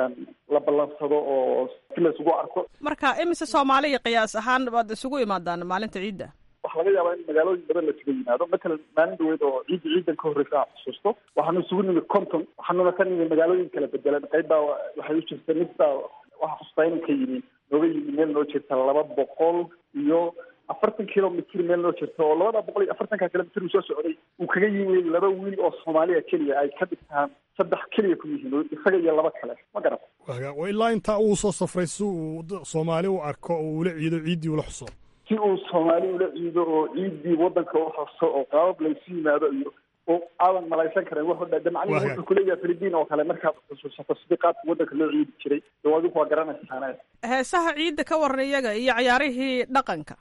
la ballansado oo si la isugu arko marka imise soomaaliya qiyaas ahaan baad isugu imaadaan maalinta ciidda waxaa laga yaabaa in magaalooyin badan lasuga yimaado matalan maalin dhaweyd oo ciidda ciidan ka horreysa aan xusuusto waxaanu isugu nimid conton waxaanuna ka nimid magaalooyin kala bedelan qayb baa waxay u jirta mid baa waxaa xusuustaa inuu ka yimi nooga yimi meel noo jirta laba boqol iyo afartan kilomitr meel noo jirta oo labada boqol iyo afartanka kilomitr uu soo socday uu kaga yimi laba wiil oo soomaaliya keliya ay ka dhigtaan saddex keliya ku yihiin isaga iyo laba kale ma garan waa ilaa intaa uu soo safray si uu soomaali u arko oo ula ciido ciiddii ula xuso si uu soomaali ula ciido oo ciiddii wadanka u xuso oo qaabab laysu yimaado iyo oo aadan malaysan karin wuxuu dha macnihi wuxuu kuleeyahay philibiin oo kale markaad xusuusato sidii qaabka wadanka loo ciidi jiray dee adigu waa garanaysaane heesaha ciidda ka waran iyaga iyo cayaarihii dhaqanka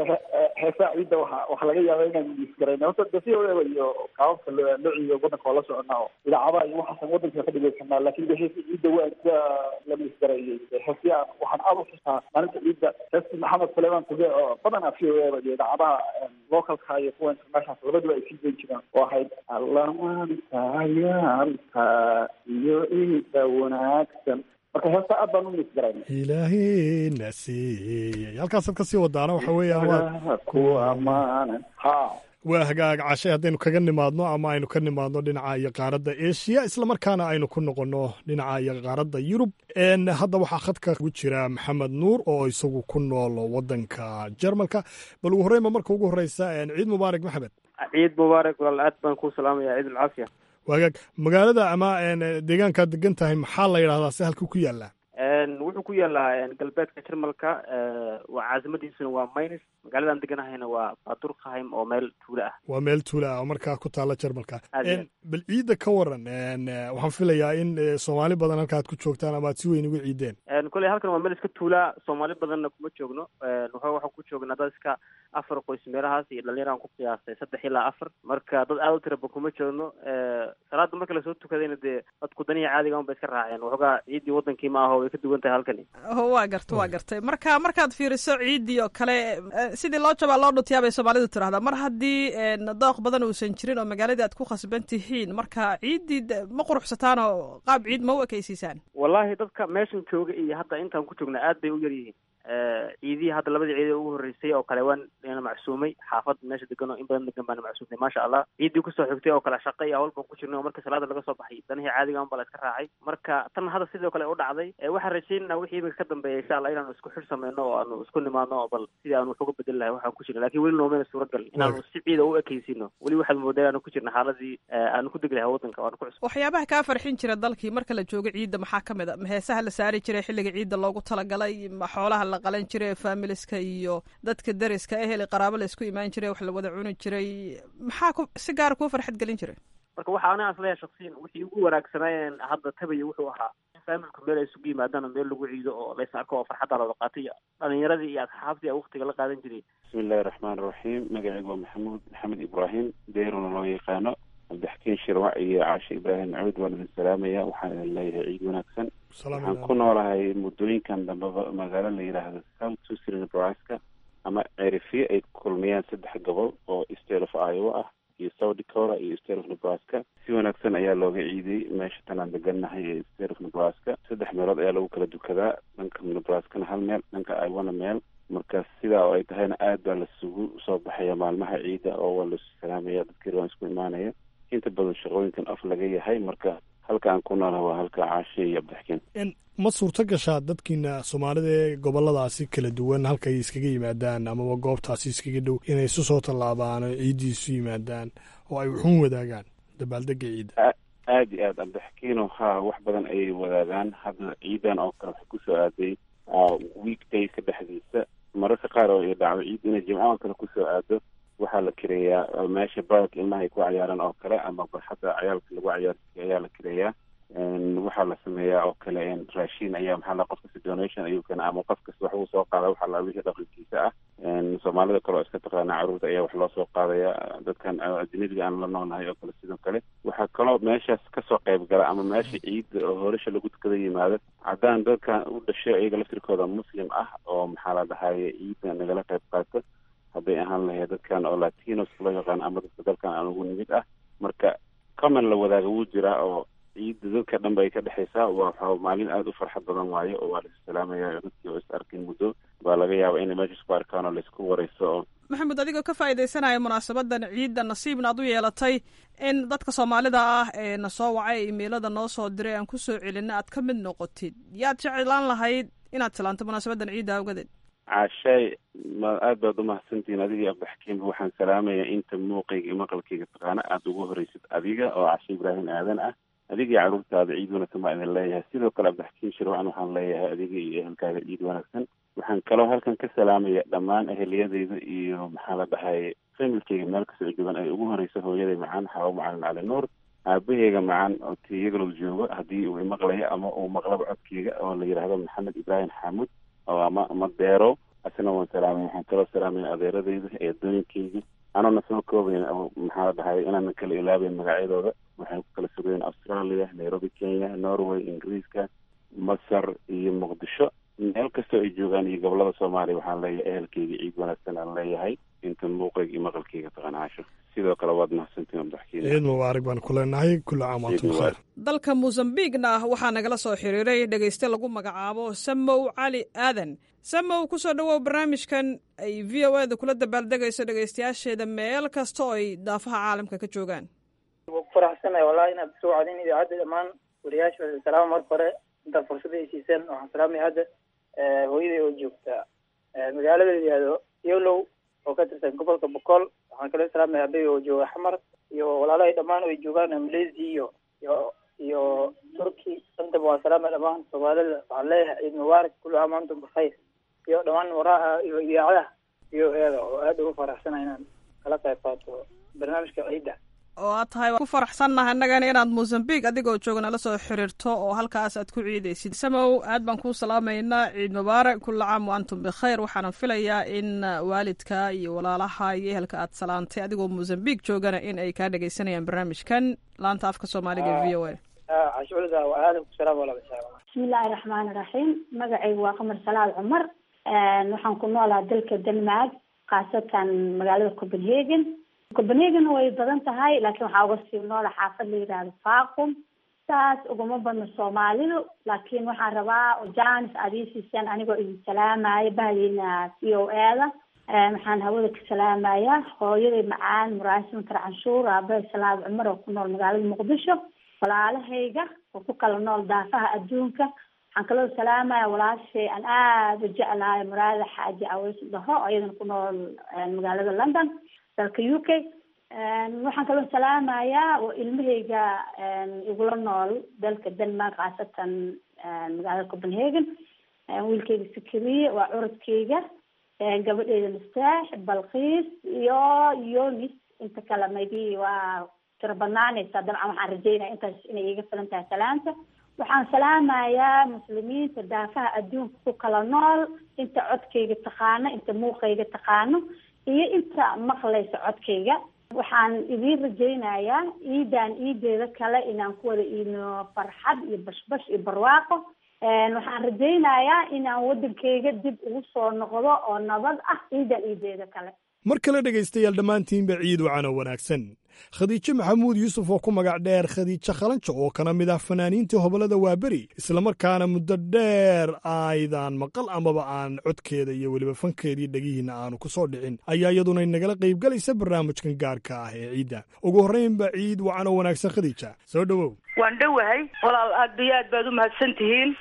heesaha ciidda waxa waxaa laga yaaba inaan isgarayna horta de v o a iyo qaababka loo loo ciido wadanka waa la soconaa oo idaacadaha iyo waxaasan wadanka ka dhegeysanaa laakin de heesa ciidda waa iska lama isgarayay heesya waxaan aada u xusaa maalinta ciidda heestii maxamed suleyman tube oo badanaa v o a iyo idaacadaha localka iyo kuwa international labaduba ay sii dayn jiraan oo ahayd allamaanta ayaanta iyo ciidda wanaagsan marka heesta aad baan u misgarayna ilaahina siiyey halkaasaad ka sii wadaana waxa weeyaan ku amaanan ha waa hagaag cashay haddaynu kaga nimaadno ama aynu ka nimaadno dhinaca iyo qaaradda eshiya islamarkaana aynu ku noqonno dhinaca iyo qaaradda yurub hadda waxaa khadka ugu jira maxamed nuur oo isagu ku nool wadanka jarmalka bal ugu horreynba marka ugu horreysa ciid mubaarak maxamed ciid mubaarak walaal aad baan kuu salaamaya ciid alcaafiya wagaag magaalada ama deegaankaad degan tahay maxaa la yidhahdaa se halka ku yaallaa wuxuu ku yaalaa galbeedka jarmalka waa caasimadiisuna waa maynis magaaladaan deganahayna waa badurkheim oo meel tuula ah waa meel tuula ah oo markaa ku taalla jarmalka bal ciidda ka waran waxaan filayaa in soomaali badan halka aad ku joogtaan ama aad si weyn uga ciideen kolley halkan waa meel iska tuula soomaali badanna kuma joogno waxa waxaan ku joognaa dad iska afar qoys meelahaas iyo dhalinyaraan ku qiyaastay saddex ilaa afar marka dad aada u tiraba kuma joogno salaada marka lasoo tukadayna dee dadku daniya caadiga un bay iska raaceen waxoogaa ciiddii wadankii ma aho way ka duwan tahay halkani waa garta waa gartay marka markaad fiiriso ciiddii oo kale sidii loo jabaa loo dhutiyaa bay soomaalidu tirahdaa mar haddii dooq badan uusan jirin oo magaaladii aad ku khasban tihiin marka ciiddii ma quruxsataan oo qaab ciid ma u ekaysiisaan wallahi dadka meeshan jooga iyo hadda intaan ku joogna aad bay u yar yihiin ciidihii hadda labadii ciid ee ugu horreysay oo kale waan na macsuumay xaafad meesha degan oo in badan degan baana macsuumay maasha allah ciiddii kusoo xigtay oo kale shaqo iyo hawl baan ku jirnay oo marka salaada laga soo baxay danihii caadiga un baa la iska raacay marka tan hadda sidoo kale u dhacday waxaan rajaynaa wixii iminka ka dambeeya insha allah inaanu isku xir sameyno oo aanu isku nimaadno oo bal sidii aanu wax uga bedeli lahay waxaan ku jirna lakin weli noomeyna suuragal inaanu si ciida u ekeysino weli waxaad moodaa inaanu ku jirna xaaladii aanu ku degi lahay wadanka waanu ku cusub waxyaabaha kaa farxin jira dalkii marka la joogo ciidda maxaa ka mid a heesaha la saari jiray xilliga ciidda loogu talagalay ma xoolaha la qalan jiray faamiliska iyo dadka deriska ehel qaraabo la isku imaan jiray wax la wada cuni jiray maxaa ku si gaara kuu farxad gelin jiray marka waxa aniga isleeyahay shaksiyan wixii ugu wanaagsanaayen hadda tabaya wuxuu ahaa in faamilku meel ay isugu yimaadaan oo meel lagu ciido oo lays arko oo farxadda la wada qaatay dhalinyaradii iyo asxaabtii a waktiga la qaadan jiray bismi illahi raxmaan iraxiim magacaygu waa maxamuud maxamed ibraahim deeruna loo yaqaano cabdixakiin shirwac iyo caashe ibraahim cawd waan idin salaamaya waxaan idin leeyahay ciid wanaagsan waxaan ku noolahay muddooyinkan dambeba magaalo la yidhaahdo south susan nebraska ama cerifiye ay kulmiyaan saddex gobol oo state of iowa ah iyo south dakota iyo state of nebraska si wanaagsan ayaa looga ciiday meesha tanaan degannahay ee state of nebraska saddex meelood ayaa lagu kala dukadaa dhanka nebraskana hal meel dhanka iwana meel marka sidaa oo ay tahayna aad baa lasugu soo baxaya maalmaha ciida oo waa lasu salaamaya dadkii waan isku imaanaya inta badan shaqooyinkan af laga yahay marka halka aan ku noolaha waa halka caashe iyo abdixkin ma suurto gashaa dadkiina soomaalida ee goboladaasi kala duwan halkay iskaga yimaadaan amaba goobtaasi iskaga dhow inay isu soo tallaabaan oo ciiddii isu yimaadaan oo ay wuxuun wadaagaan dabaaldega ciidda aad iyo aad abdixkiino haa wax badan ayay wadaagaan hadda ciidan oo kale waxay kusoo aaday weekdayska dhexdiisa mararka qaar oo ay dhacdo ciid inay jimcaha kale kusoo aado waxaa la kireeyaa meesha bark ilmaha ay ku cayaaran oo kale ama barxadda cayaalka lagu cayaarsiiyo ayaa la kireeyaa waxaa la sameeyaa oo kale raashin ayaa maxaa la qof kasta donation ayuu keena ama qof kasta wax uu soo qaada waxaa la wixii dhaqankiisa ah soomaalida kale oo iska taqaana carruurta ayaa wax loo soo qaadaya dadkan ajnabiga aan la noolnahay oo kale sidoo kale waxaa kaloo meeshaas kasoo qayb gala ama meesha ciidda oo horesha lagu tukada yimaado haddaan dadkan u dhashay iyaga laftirkooda muslim ah oo maxaa la dhahaye ciidda nagala qayb qaato hadday ahaan lahayd dadkan oo latinos loo yaqaan ama dadka dalkan aan ugu nimid ah marka common la wadaaga wuu jiraa oo ciidda dadka dhan bay ka dhexaysaa waa maalin aada u farxad badan waayo oo waa laisu salaamaya dadkii oo is arkin muddo baa laga yaaba inay meesha isku arkaan oo laisku wareyso oo maxamed adigoo ka faa'iidaysanaya munaasabadan ciidda nasiibna aad u yeelatay in dadka soomaalida ah ee na soo wacay imeilada noo soo diray aan kusoo celinna aad ka mid noqotid yaad jeclaan lahayd inaad tilaanto munaasabadan ciidda awgadeed caashaay ma aad baad umahadsantihiin adiga iyo abdixkiimba waxaan salaamayaa inta muuqayga iyo maqalkayga taqaana aada ugu horeysid adiga oo cashe ibraahim aadan ah adiga iyo carruurtaada ciid wanaagsan baa idin leeyahay sidoo kale abdixkiin shirwacan waxaan leeyahay adiga iyo ehelkaaga ciid wanaagsan waxaan kaloo halkan ka salaamaya dhammaan eheliyadeyda iyo maxaa la dhahay familkeyga meel kasoo joogan ay ugu horeysa hooyaday macaan xaabo macalin cali nuur aabaheyga macaan oo tiyagalow joogo haddii uu imaqlayo ama uu maqlaba codkeyga oo la yidhaahdo maxamed ibraahim xaamud oo ama ama deero asna waan salaamay waxaan kaloo salaamaya adeeradeyda eedooyinkeyga anana soo koobayn maxaa la dhahay inaanan kala ilaabayn magacyadooda waxay ku kala sugayeen australia nairobi kenya norway ingiriiska masar iyo muqdisho meel kastoo ay joogaan iyo gobolada soomaaliya waxaan leeyahay ehelkeyga ciid wanaagsan aan leeyahay inta muuqayga iyo maqalkeyga taqanaasho sidoo kale waad mahadsantiin abdaxkiin ciid mubaarak baan ku leenahay kulli caam waantum bikheer dalka mosambiqna waxaa nagala soo xiriiray dhegayste lagu magacaabo samow cali aadan samow kusoo dhowow barnaamijkan ay v o eda kula dabaaldegayso dhegaystayaasheeda meel kasta oo ay daafaha caalamka ka joogaan waa ku faraxsanahay wallahi inaad soo wacdin idaacadda dhammaan wariyaasha salaama marka hore intaad fursada ay siiseen waxaan salaamaya hadda hooyaday oo joogta magaalada la yihahdo yolow oo ka tirsan gobolka boqol waxaan kala salaamaya abey oo jooga xamar iyo walaalahay dhammaan oo ay joogaan malaysia iyo iyo iyo turki intaba waa salaamaya dhammaan soomaalida waxaan leeyahay ciid mubaarak kullu caam antum bikhayr iyo dhammaan waraha iyo idaacadaha iyo eeda oo aada ugu faraxsanahay inaan kala qayb qaato barnaamijka ciidda oo aad tahay ku faraxsannahay annagana inaad mosambiq adigoo jooga nala soo xiriirto oo halkaas aad ku ciidaysid samow aad baan kuu salaamaynaa ciid mubaarak kulla caam wa antum bikhayr waxaanan filayaa in waalidka iyo walaalaha iyo ehelka aad salaantay adigoo mosambiq joogana in ay kaa dhegaysanayaan barnaamijkan laanta afka soomaaliga v o a cashuurda waa aadan ku salaam walaal bismillaahi raxmaani raxiim magacaygu waa qamar salaal cumar waxaan ku noolaa dalka denmark khaasatan magaalada copenhagen copenhagen way badan tahay laakiin waxaa uga sii noola xaafad la yidhaahdo faaqum saas uguma badno soomaalidu laakiin waxaan rabaa janis aad ii siiseen anigoo idin salaamaya bahdiina v o eda waxaan hawada ka salaamaya hooyaday macaan muraasim kar canshuur aabahay salaad cumar oo ku nool magaalada muqdisho walaalahayga oo ku kala nool daafaha adduunka waxaan kaloo salaamaya walaashay aan aada u jeclahay muraada xaaji aweys dhaho iyadana ku nool magaalada london dalka u k waxaan kaloo salaamayaa oo ilmahayga igula nool dalka denmark khaasatan magaalada copenhagen wiilkayga sikiriye waa curadkayga gabadheyda mastaax balkiis iyo yonis inta kale maybe waa tiro badnaanaysa dabcan waxaan rajeynaya intaas inay iga filan tahay salaanta waxaan salaamayaa muslimiinta daafaha adduunka ku kala nool inta codkayga taqaano inta muuqayga taqaano iyo inta maqlaysa codkayga waxaan idiin rajaynayaa ciidan ciideeda kale inaan ku wada iidno farxad iyo bashbash iyo barwaaqo waxaan rajaynayaa inaan wadankayga dib ugu soo noqdo oo nabad ah ciidan ciideeda kale mar kale dhegaystayaal dhammaantiinba ciid wacano wanaagsan khadiijo maxamuud yuusuf oo ku magac dheer khadiijo khalanjo oo kana mid ah fanaaniintii hobolada waaberi islamarkaana muddo dheer aydan maqal amaba aan codkeeda iyo weliba fankeedii dhegihiinna aanu ku soo dhicin ayaa iyaduna inagala qaybgalaysa barnaamijkan gaarka ah ee ciidda ugu horraynba ciid wacano wanaagsan khadiija soo dhowow waan dhowahay walaal aad iyo aad baad u mahadsan tihiin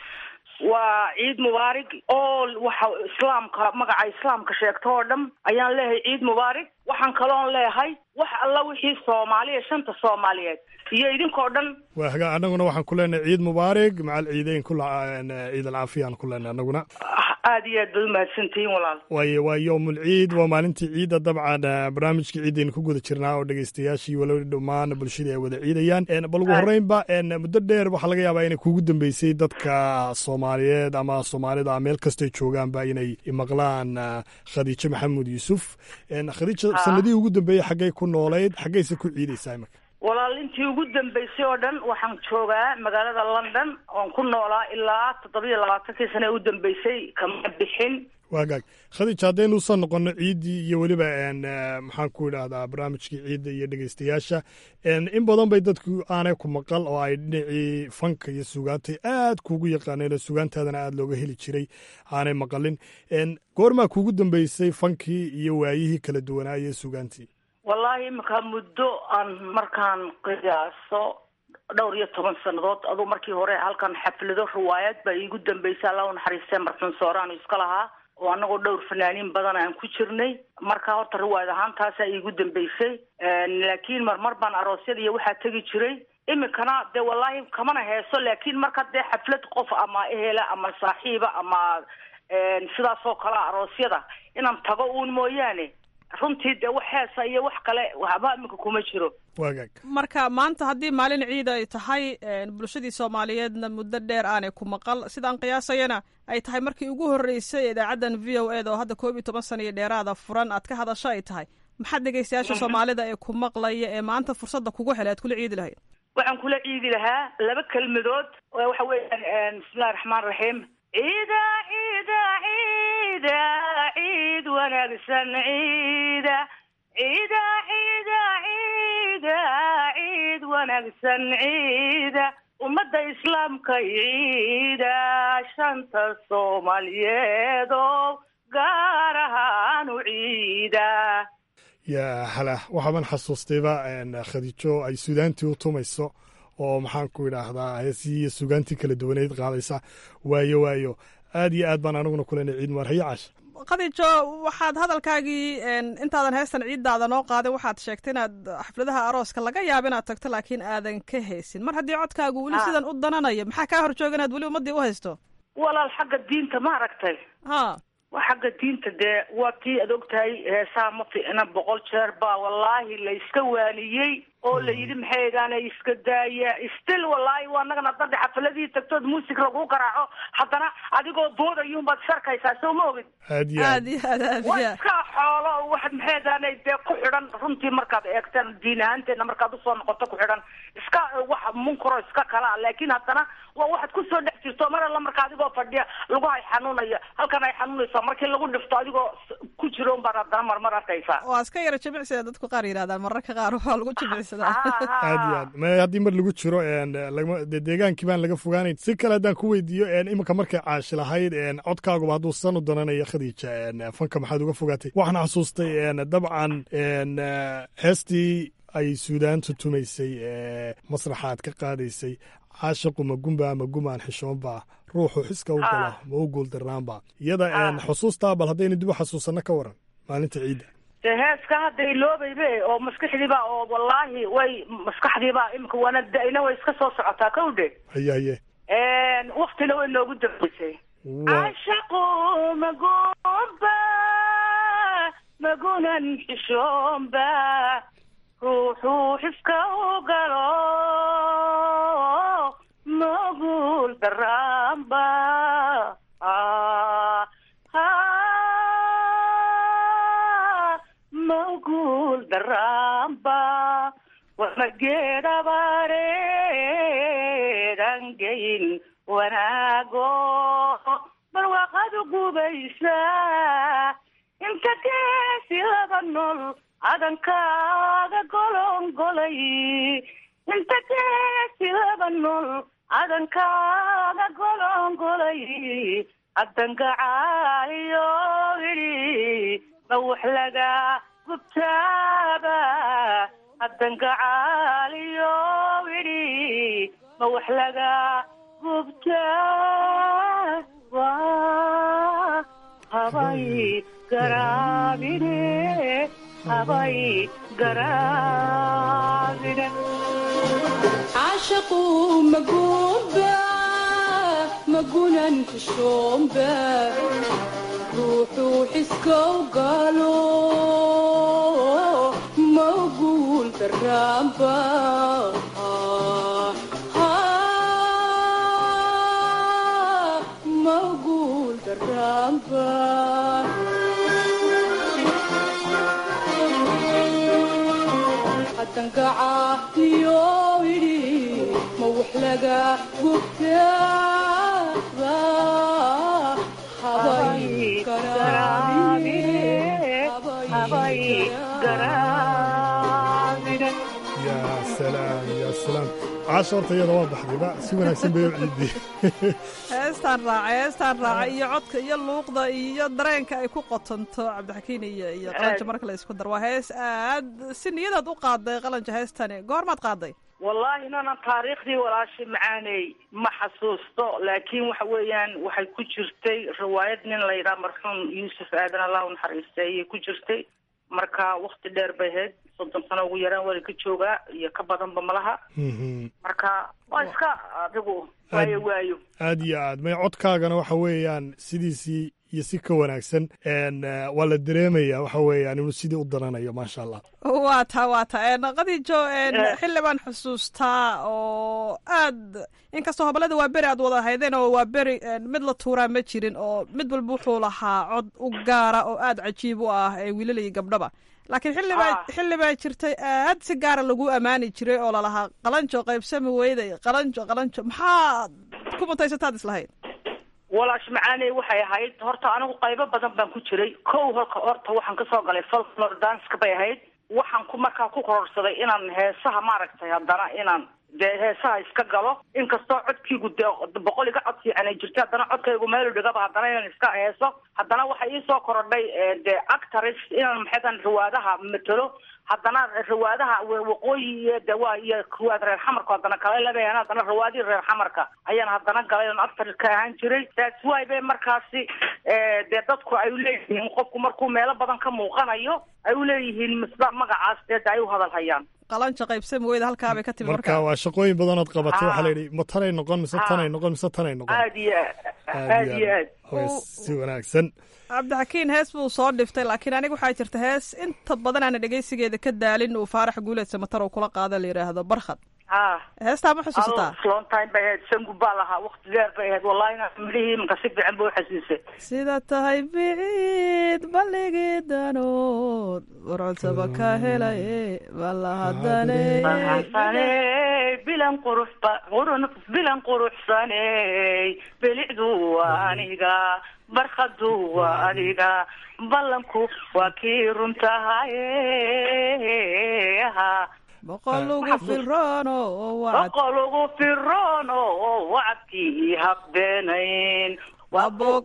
waa ciid mubaarig oo waxa islaamka magaca islaamka sheegto oo dhan ayaan leeyahay ciid mubaarig waxaan kaloon leeyahay wax alla wixii soomaaliya shanta soomaaliyeed iyo idinkoo dhan waa hagaa annaguna waxaan ku leenahay ciid mubaarig macal ciideyn ku ciid alcaafiyaan ku leenahay annaguna aad iyo aad baad u mahadsantihiin walaal waayo waa yowmul ciid waa maalintii ciidda dabcan barnaamijkii ciidaynu ku guda jirnaa oo dhegaystayaashii walow dhammaan bulshadii ay wada ciidayaan bal ugu horreynba muddo dheer waxaa laga yaabaa inay kugu dambeysay dadka soomaaliyeed ama soomaalida meel kastay joogaanba inay maqlaan khadiijo maxamuud yuusuf khadiija sanadihii ugu dambeeyey xaggay ku noolayd xaggayse ku ciidaysaa imika walaal intii ugu dambeysay oo dhan waxaan joogaa magaalada london oon ku noolaa ilaa toddobiyo labaatankii sane u dambeysay kama bixin waagaag khadiij haddaynu usoo noqono ciiddii iyo weliba maxaan ku idhaahdaa barnaamijkii ciidda iyo dhegeystayaasha in badan bay dadku aanay ku maqal oo ay dhinacii fanka iyo sugaantay aad kuugu yaqaaneen oo sugaantaadana aada looga heli jiray aanay maqalin goormaa kuugu dambeysay fankii iyo waayihii kala duwanaa iyo sugaantii wallaahi iminka muddo aan markaan qiyaaso dhowr iyo toban sannadood aduu markii hore halkan xaflado riwaayad baa iigu dambeysay alla u naxariistee marxuun sooraanu iska lahaa oo annagoo dhowr fanaaniin badan aan ku jirnay marka horta riwaayad ahaan taasaa iigu dambeysay laakiin marmar baan aroosyada iyo waxaa tegi jiray iminkana dee wallaahi kamana heeso laakiin marka dee xaflad qof ama ehela ama saaxiiba ama sidaas oo kale aroosyada inaan tago uun mooyaane runtii dee wax heesa iyo wax kale waxba iminka kuma jiro waagaag marka maanta haddii maalin ciid ay tahay bulshadii soomaaliyeedna muddo dheer aanay ku maqal sidaan qiyaasayana ay tahay markii ugu horreysay idaacaddan v o eda oo hadda koob iyo toban sana iyo dheeraada furan aad ka hadasho ay tahay maxaad dhegaystayaasha soomaalida ee ku maqlaya ee maanta fursadda kugu helay aad kula ciidi lahayd waxaan kula ciidi lahaa laba kelmadood waxa weeyaan bismillahi raxmaan raxiim ciida ciida ciida ciid wanaagsan ciida ciida ciida ciida ciid wanaagsan ciida ummadda islaamka ciida shanta soomaaliyeed oo gaar ahaan u ciida yaa hala waxaaban xasuustayba khadiijo ay suudaantii u tumayso oo maxaan ku idhaahdaa heesihii iyo sugaantii kala duwaneyd qaadaysa waayo waayo aad iyo aad baan aniguna kulenay ciid mubaarhayo casha khadiijo waxaad hadalkaagii intaadan heestan ciiddaada noo qaaday waxaad sheegtay inaad xafladaha arooska laga yaaba inaad tagto laakiin aadan ka haysin mar haddii codkaagu weli sidan u dananayo maxaa kaa hor jooga inaad weli ummaddii u haysto walaal xagga diinta ma aragtay ha waa xagga diinta dee waa tii aad ogtahay heesaha ma fiicna boqol jeer baa wallaahi la iska waaniyey oo la yidhi maxay egaana iska daaya still wallaahi waa annagana dadda xafaladii tagtood muusig lagu garaaco haddana adigoo boodayuunbaad sharkaysaa soo ma ogid aad iyo aad iyo aad aad waa iyo iska xoolo wax maxay egaana dee ku xidhan runtii markaad eegtaan diin ahaanteedna markaad usoo noqoto ku xidhan iska wax munkaro iska kala laakiin haddana waa waxaad kusoo dhex jirto mar alla marka adigoo fadhiya lagu hay xanuunaya halkan ay xanuunaysaa markii lagu dhifto adigoo ku jiro unbaad haddana marmar arkaysaa waa iska yara jimicsiga dadku qaar yidhahdaan mararka qaar waa lagu jimicsadaa aad iyo aad ma haddii mar lagu jiro lagma dee deegaankii baan laga fogaanayn si kale haddaan ku weydiiyo iminka markay caashi lahayd codkaaguba hadduu san u dananayo khadiija fanka maxaad uga fogaatay waxaan xasuustay dabcan heestii ay suudaantu tumaysay masraxaad ka qaadaysay caashiqu ma gumba ma gumaan xishoonba ruuxu xiska u gala ma u guuldarnaanba iyada xusuustaa bal haddaynu dib u xasuusanno ka waran maalinta ciidda dee heeska hadda iloobaybe oo maskaxdiiba oo wallaahi way maskaxdiiba imika waana da-ina way iska soo socotaa kowdhe haye haye waktina way noogu dambeysay cashaqu magumba magunan xishoonba ruuxuu xiska u galo maguul daraanba maguul daraanba wamageedhabareedangeyn wanaago barwaaqadu gubaysa inta geesi laba nool cadankaaga golongolay inta geesi laba nool cadankaaga golongolay addangacaaliyo idhi ma wax laga gubtaaba addangacaaliyo idhi ma wax laga gubtaaba habay garaabine habay garaabine caashaqu maguba magunan kushomba ruuxuu xiskow galo maguul daraamba maguul daraamba hadangacaaliyo idhi ma wax laga gubtaaba habay yaa salaam yaa salaam caasha horta iyada waa baxdayba si wanaagsan bay u ciidii heestaan raacay heestaan raacay iyo codka iyo luuqda iyo dareenka ay ku qotonto cabdixakiin iyo iyo qalanja marka la isku dar waa hees aad si niyadaad u qaaday qalanja heestani goormaad qaaday wallaahi nanan taariikhdii walaashay macaaney ma xasuusto laakiin waxa weeyaan waxay ku jirtay riwaayad nin la yidhaha marxuum yuusuf aadan allah u naxariistay ayay ku jirtay marka wakti dheer bay ahayd soddon sano ugu yaraan wali ka joogaa iyo ka badanba malaha marka waa iska adigu waayo waayo aad iyo aad may codkaagana waxa weeyaan sidiisii iyo si ka wanaagsan waa la dareemaya waxa weeyaan inuu sidii u daranayo maasha allah waa taa waa taa qadiijo xilli baan xusuustaa oo aad inkastoo hobolada waa beri aad wada haydeen oo waa beri mid la tuuraa ma jirin oo mid walba wuxuu lahaa cod u gaara oo aad cajiib u ah ee wiilal iyo gabdhaba laakiin xillibaa xilli baa jirtay aad si gaara lagu ammaani jiray oo lalahaa qalanjo qaybsami weyday qalanjo qalanjo maxaad ku mutaysataad islahayd walaash macaaney waxay ahayd horta anigu qaybo badan baan ku jiray kow horka horta waxaan kasoo galay folklore danska bay ahayd waxaan ku markaa ku kororsaday inaan heesaha maaragtay haddana inaan dee heesaha iska galo inkastoo codkiigu dee boqol iga cod fiican ay jirta haddana codkaygu meelu dhigaba haddana inaan iska heeso haddana waxay iisoo korodhay dee actors inaan maxaydan riwaadaha matelo haddana riwaadaha waqooyi iyo de waa iyo riwaad reer xamarka haddana kala lebeyan haddana riwaadii reer xamarka ayaan haddana galay oon actor ka ahaan jiray that's why bay markaasi dee dadku ay uleeyihiin qofku markuu meelo badan ka muuqanayo ay uleeyihiin misba magacaas dee ay u hadal hayaan qalanja qaybsami weyda halkaa bay ka timi marka waa shaqooyin badanood qabatay waxaa la yidhi ma tanay noqon mise tanay noqon mise tanay noqon aad iyo aad iyo aad si wanaagsan cabdixakiin hees buu soo dhiftay laakiin aniga waxaa jirta hees inta badan aana dhegeysigeeda ka daalin uu faarax guuleed samatar uu kula qaada la yidhaahdo barkhad heestaa ma xusuusataa long time bay ahayd sangu baa lahaa wakti dheer bay ahayd wallahi inaa midhihii imanka si fiican ba uxasuusay sida tahay biciid balligii danood warcodsaba ka helaye balahadane bilan qurux bilan quruxsaney belicdu waa aniga barkhadu waa adiga ballanku waa kii runtahaye boqol ugu firoono boqol ugu firoono wacadkii habeenayn waa boog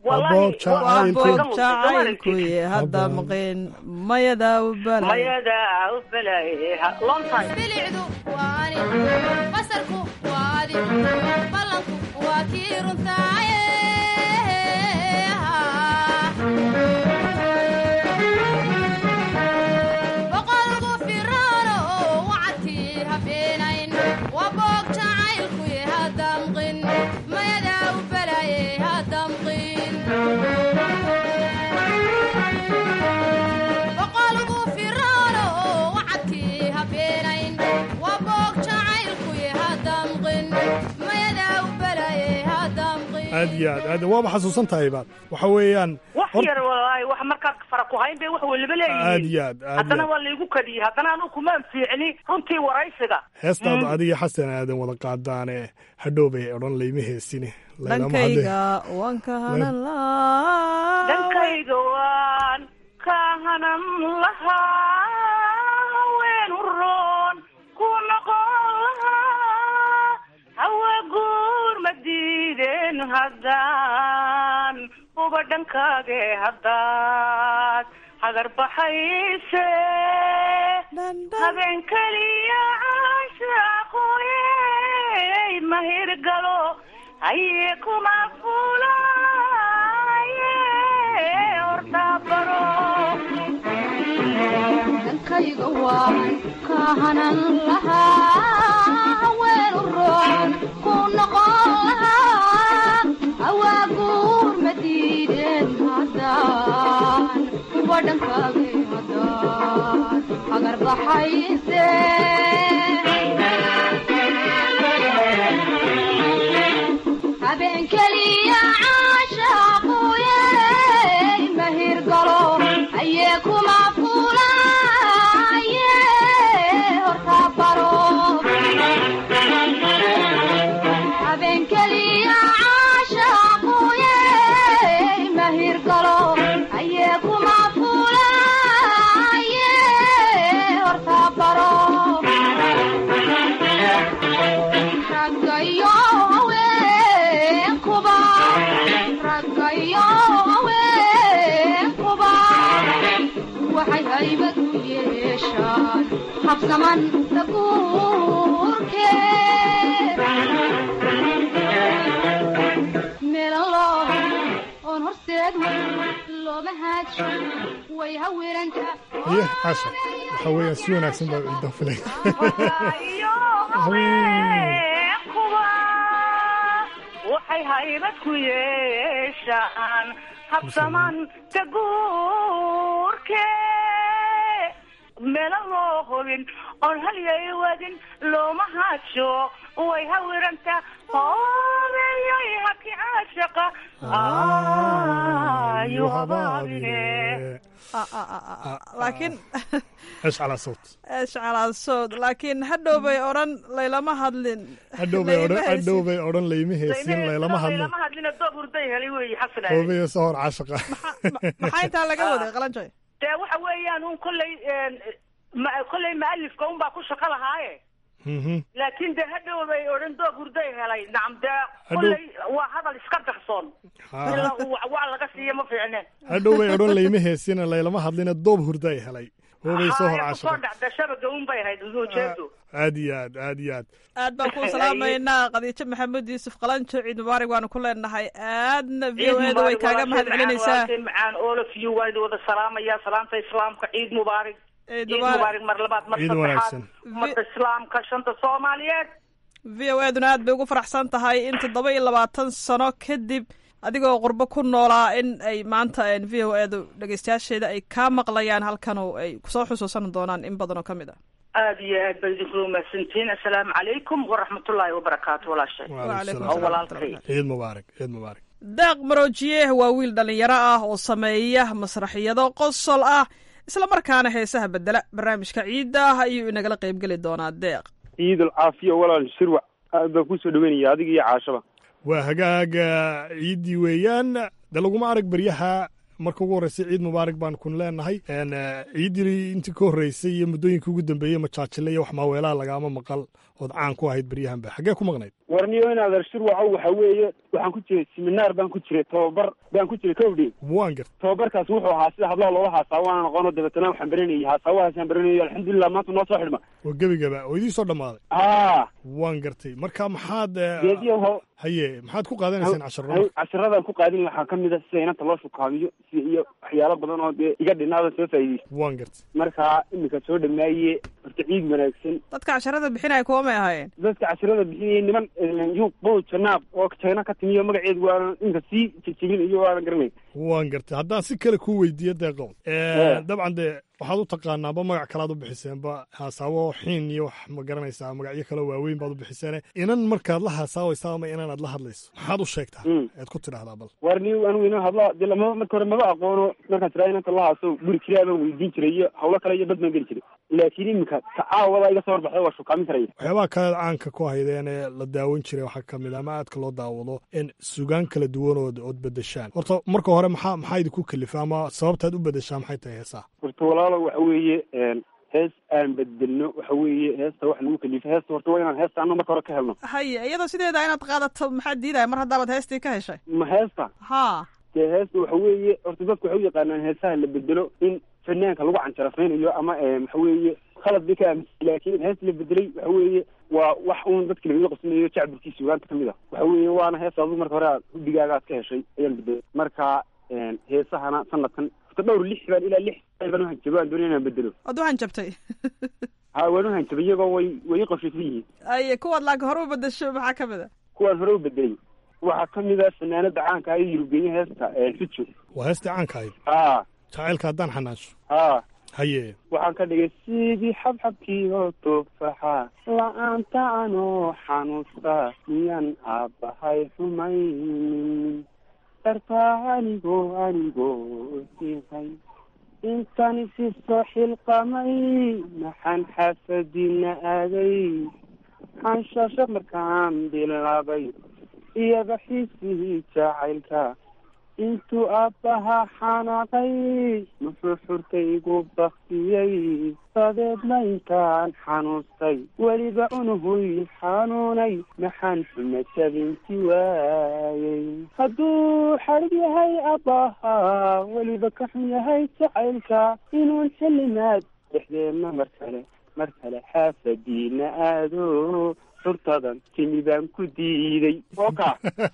jacaylkuye hadda maqeen mayadaa u balay mayadaa u balay long time bilicdu waa ani basarku waa adi ballanku waa kii runtaaye boqolku firoono wacadkii habeenayn waa boog jacaylkuye hadamqin mayadaa u balaye hadamqin boqolku firoono wacadkii habeenayn waa boog jacaylkuye hadamqin mayadaa u balaye hadamqin aad iyo aad aad waaba xasuusan tahayba waxa weeyaan wax yar walaahi wax markaad fara ku hayn bay wax weliba aad leeyihiin iyo aad aad haddana iyo waa laygu kadiyey haddana anu kumaan fiicni runtii waraysiga heestaad adiga xasan aadan wada qaadaane hadhow bay odhan layma heesine laylama hadle dhankayga waan ka hanan laa dhankayga waan hanan lahaa haweenu roon ku noqon lahaa hawa guur ma diideen haddaan uba dhankaage haddaad hagar baxayse habeen keliya caashaqoyey mahirgalo haye kuma fulaye ordabaro dhankayga waan ka hanan lahaa weenu roon ku noqon lahaa awaaguur ma diideen haddaan kuwa dhankaaga haddaan agar baxayse habeen keliya caashaquyey mahir galo ayee kuma fulaye horta baro habeen keliya caashaquyey mahir galo ayee kuma fulaye horta baro raggayo haweenkuba raggayo haweenkuba waxay haybad u yeeshaan habsaman daguurke melalo oon horseed looma haadsho way hawiranta haye caasha waxa weeyaan si wanaagsan baa ciidan filay haweenkuba waxay haybad ku yeeshaan habsaman daguurke meelo loo hubin oon halyay wadin looma haadsho way hawiranta hoobeyoy haki caashaqa ayu habaabine laakiin eesh calaa sawt eshcalaasood laakiin hadhow bay odhan laylama hadlin hadhow bay odhan hadhow bay odhan layma heesiin laylama hadlin lama hadlina doob hurday helay weeye xasan hoobeyo soo hor caashaqa maxaa intaa laga waday qalanjoy dee waxa weeyaan un kolley ma- kolley maalifka un baa ku shaqo lahaaye laakiin dee hadhow bay odhan doog hurday helay nacam dee kolley waa hadal iska darsoon Ha. ilaa uu wacwac laga siiyo ma fiicneen hadhow bay odhan layma heesiina laylama hadlina doob hurda ay helay hoobay soo hor Haa, kusoo caashaqa dhacda shabaga un bay ahayd ujeedu aad iyo aad aad iyo aad aad baan kuu salaamaynaa khadiijo maxamuud yuusuf qalanjo ciid mubaarak waanu ku leenahay aadna v o eeda way kaaga mahad celinaysaa ciid macaan all of you waan idin wada salaamaya salaamta islaamka ciid mubaarak ciid ciid mubaarak mar labaad mar Ciid saddexaad wanaagsan. ummadda islaamka shanta soomaaliyeed v o eeduna aad bay ugu faraxsan tahay in toddoba iyo labaatan sano kadib adigoo qurbo ku noolaa in ay maanta v o edu dhegeystayaasheeda ay kaa maqlayaan halkan oo ay kusoo xusuusan doonaan in badan oo ka mid ah aad iyo aad baa idinku mahadsantihiin assalaamu calaykum waraxmatullaahi wabarakaatu walaashay oo walaalkay ciid mubaarak ciid mubaarak daaq maroojiye waa wiil dhallinyaro ah oo sameeya masraxiyado qosol ah isla markaana heesaha bedela barnaamijka ciidda ah ayuu inagala qaybgeli doonaa deeq ciidul caafiya walaal shirwac aad baan kusoo dhaweynaya adiga iyo caashaba waa hagaaga ciiddii weeyaan de laguma arag beryaha marka ugu horreysay ciid mubaarak baan kun leenahay En, eh, ciiddii intii ka horreysay iyo muddooyinkii ugu dambeeyey majaajile iyo wax maaweelaha lagaama maqal ood caan ku ahayd beryahanba xaggee ku maqnayd warniyo in adeer shirwacow waxa weeye waxaan ku jiray siminaar baan ku jiray tababar baan ku jiray kowdhi waan garta tababarkaas wuxuu ahaa sida hablaha loola haasaawo aan aqoono dabeetana waxaan baranayay haasaawahaasaan baranayo alxamdulilah maanta noo soo xidhma oo gebigaba oo idii soo dhammaaday aa waan gartay marka maxaad eh, geediyo ho haye maxaad ku qaadanaysaan casharada cashiradan ku qaadin waxaa ka mid a sida inanta loo shukaamiyo si iyo waxyaalo badan oo dee iga dhinaada soo faa'iideysa waan gartay marka iminka soo dhamaaye horta ciid wanaagsan dadka casharada bixinaya kuwa may ahaayeen dadka cashirada bixinayay niman yuuq bow janaab oo jayna ka timiyo magaceedu waana inka sii jejebin iyo waana garanay waan gartay haddaan si kale kuu weydiiyo deeqow Eh. dabcan dee waxaad u taqaanaaba magac kalaad u bixiseenba haasaabo xiin iyo wax ma garanaysaa magacyo kale waaweyn baad u bixiseene inan markaad la haasaabaysa ama inanaad la hadlayso maxaad u sheegtaa ead ku tidhahdaa bal warni anigu ina hadla dee lama marka hore maba aqoono markaan tiraa inanta lahaaso guri kiraa baan weydiin jiray iyo hawlo kale iyo dad baan geli jiray laakiin iminka tacaawada iga soo horbaxda waa shukaamin karaya waxyaabaha kale caanka ku haydeen ee la daawan jiray waxaa ka mid a ama aadka loo daawado in sugaan kala duwan ood ood bedeshaan horta marka hore maxaa maxaa idinku kalifa ama sababtaad u bedeshaan maxay tahay heesaha horta walaalo waxa weeye hees aan bedelno waxa weeye heesta wax lagu kalifa heesta horta waa inaan heesta ano marka hore ka helno haye iyadoo sideeda inaad qaadato maxaa diidaya mar haddaabaad heestii ka heshay ma heesta ha dee heesta waxa weeye horta dadku waxay u yaqaanaan heesaha la bedelo in fanaanka lagu canjarafaynayo ama waxa weeye khalad bay ka aaminsan laakiin heesta la bedelay waxa weeye waa wax uun dadka lagaga qosnayo jacburkiisa sugaanta kamid a waxa weeye waana heesta adigu marka hore aad hudhigaaga aad ka heshay ayaan bedelay marka heesahana sanadkan horta dhowr lix baan ilaa lix baan uhanjabo aan doonay inaan bedelo waad u hanjabtay ha waan uhanjabay iyagoo way way i qorshaysan yihiin aye kuwaad laakiin hore u bedesho maxaa ka mid a kuwaan hore u bedelay waxaa kamid a fanaanada caanka ah ee yurubgeeye heesta fijo waa heestii caanka ahayd ha jacaylka haddaan xanaasho ha haye waxaan ka dhigay sidii xabxabkii oo toofaxa la-aanta anoo xanuusta miyaan aabbahay xumaynin dartaa anigoo anigoo sihay intani si soo xilqamay maxaan xaafadiina aaday xanshasho markaan bilaabay iyada xiisihii jacaylka intuu aabbaha xanaaqay muxuu xurkaygu baktiyey dabeedna intaan xanuustay weliba unuhuy xanuunay maxaan xuma jabinti waayey hadduu xadhig yahay aabbaha weliba ka xun yahay jacaylka inuun xillimaad dhexdeenna mar kale mar kale xaafadiina aado xurtadan timi baan ku diiday oka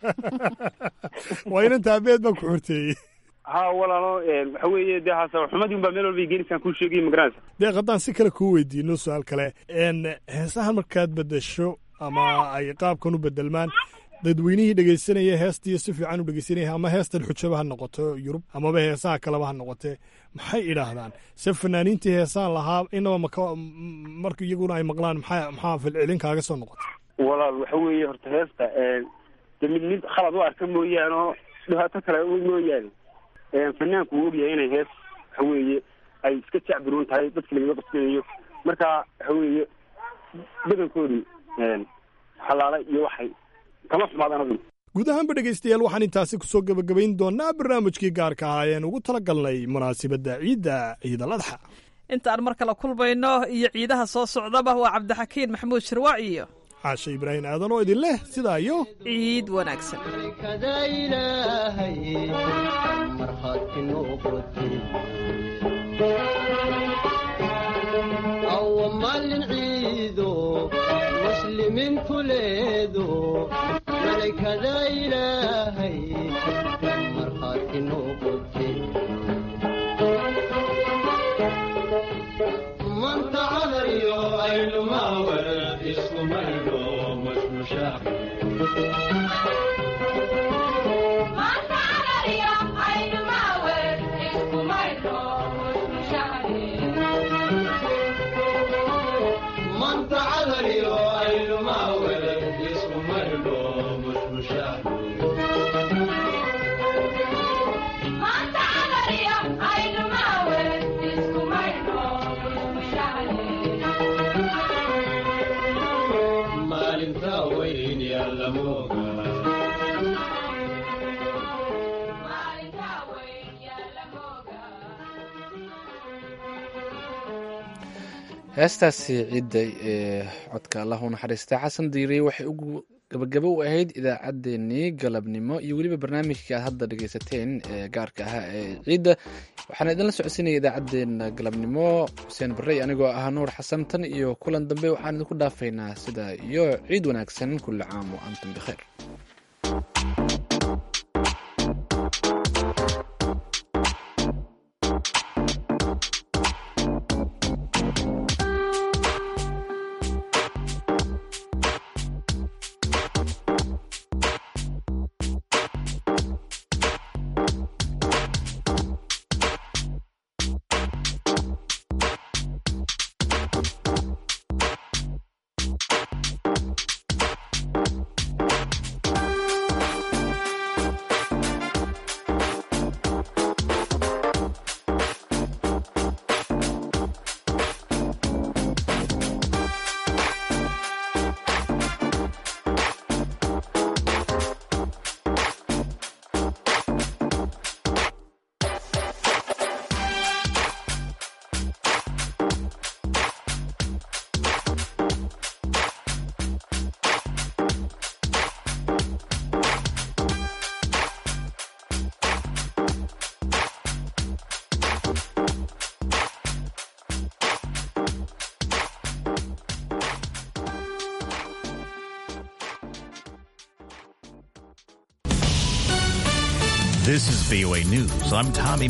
waa inan taabeed baan ku xurteeyey ha walaalo waxa weeye dee haasa xumadii un baa meel walba genisaan kuu sheegay magaranaysa deeq haddaan si kale kuu weydiino su-aal kale heesahan markaad bedesho ama ay qaabkan u bedelmaan dadweynihii dhegaysanaya heestiiyo si fiican u dhegaysanaya ama heestan xujaba ha noqoto yurub amaba heesaha kaleba ha noqotee maxay idhaahdaan se fanaaniintii heesaan lahaa inaba maka marka iyaguna ay maqlaan maxaa maxaa filcilin kaaga soo noqota walaal waxa weeye horta heesta de mid mid khalad u arka mooyaane oo dhibaato kale mooyaane fanaanku wuu ogyahay inay hees waxa weeye ay iska jacbiruun tahay dadka lagaga qasbinayo marka waxa weeye badankoodu xalaalay iyo waxay kama xumaadaan adigu guud ahaanba dhegaystayaal waxaan intaasi kusoo gebagabayn doonaa barnaamijkii gaarka ahaa ean ugu tala galnay munaasabadda ciidda ciidal adxa intaan mar kale kulmayno iyo ciidaha soo socdaba waa cabdixakiin maxamuud shirwaac iyo xaashe ibraahim aadan oo idin leh sidaa iyo ciid wanaagsan maalin ciido muslimiintu leedo malaykada ilaahay markhaati noqote manta cadariyo aynumaawar iskumayno mashmushaa heestaasi ciidda ee codka allah u naxariista xasan diiriye waxay ugu gabagabo u ahayd idaacaddeenii galabnimo iyo weliba barnaamijkii aad hadda dhegeysateen ee gaarka ahaa ee ciidda waxaana idinla socodsiinaya idaacaddeenna galabnimo xuseen barre anigoo ah nuur xasan tan iyo kulan dambe waxaan idinku dhaafaynaa sida iyo ciid wanaagsan kulli caam wa antum bikhayr This is VOA News. I'm Tommy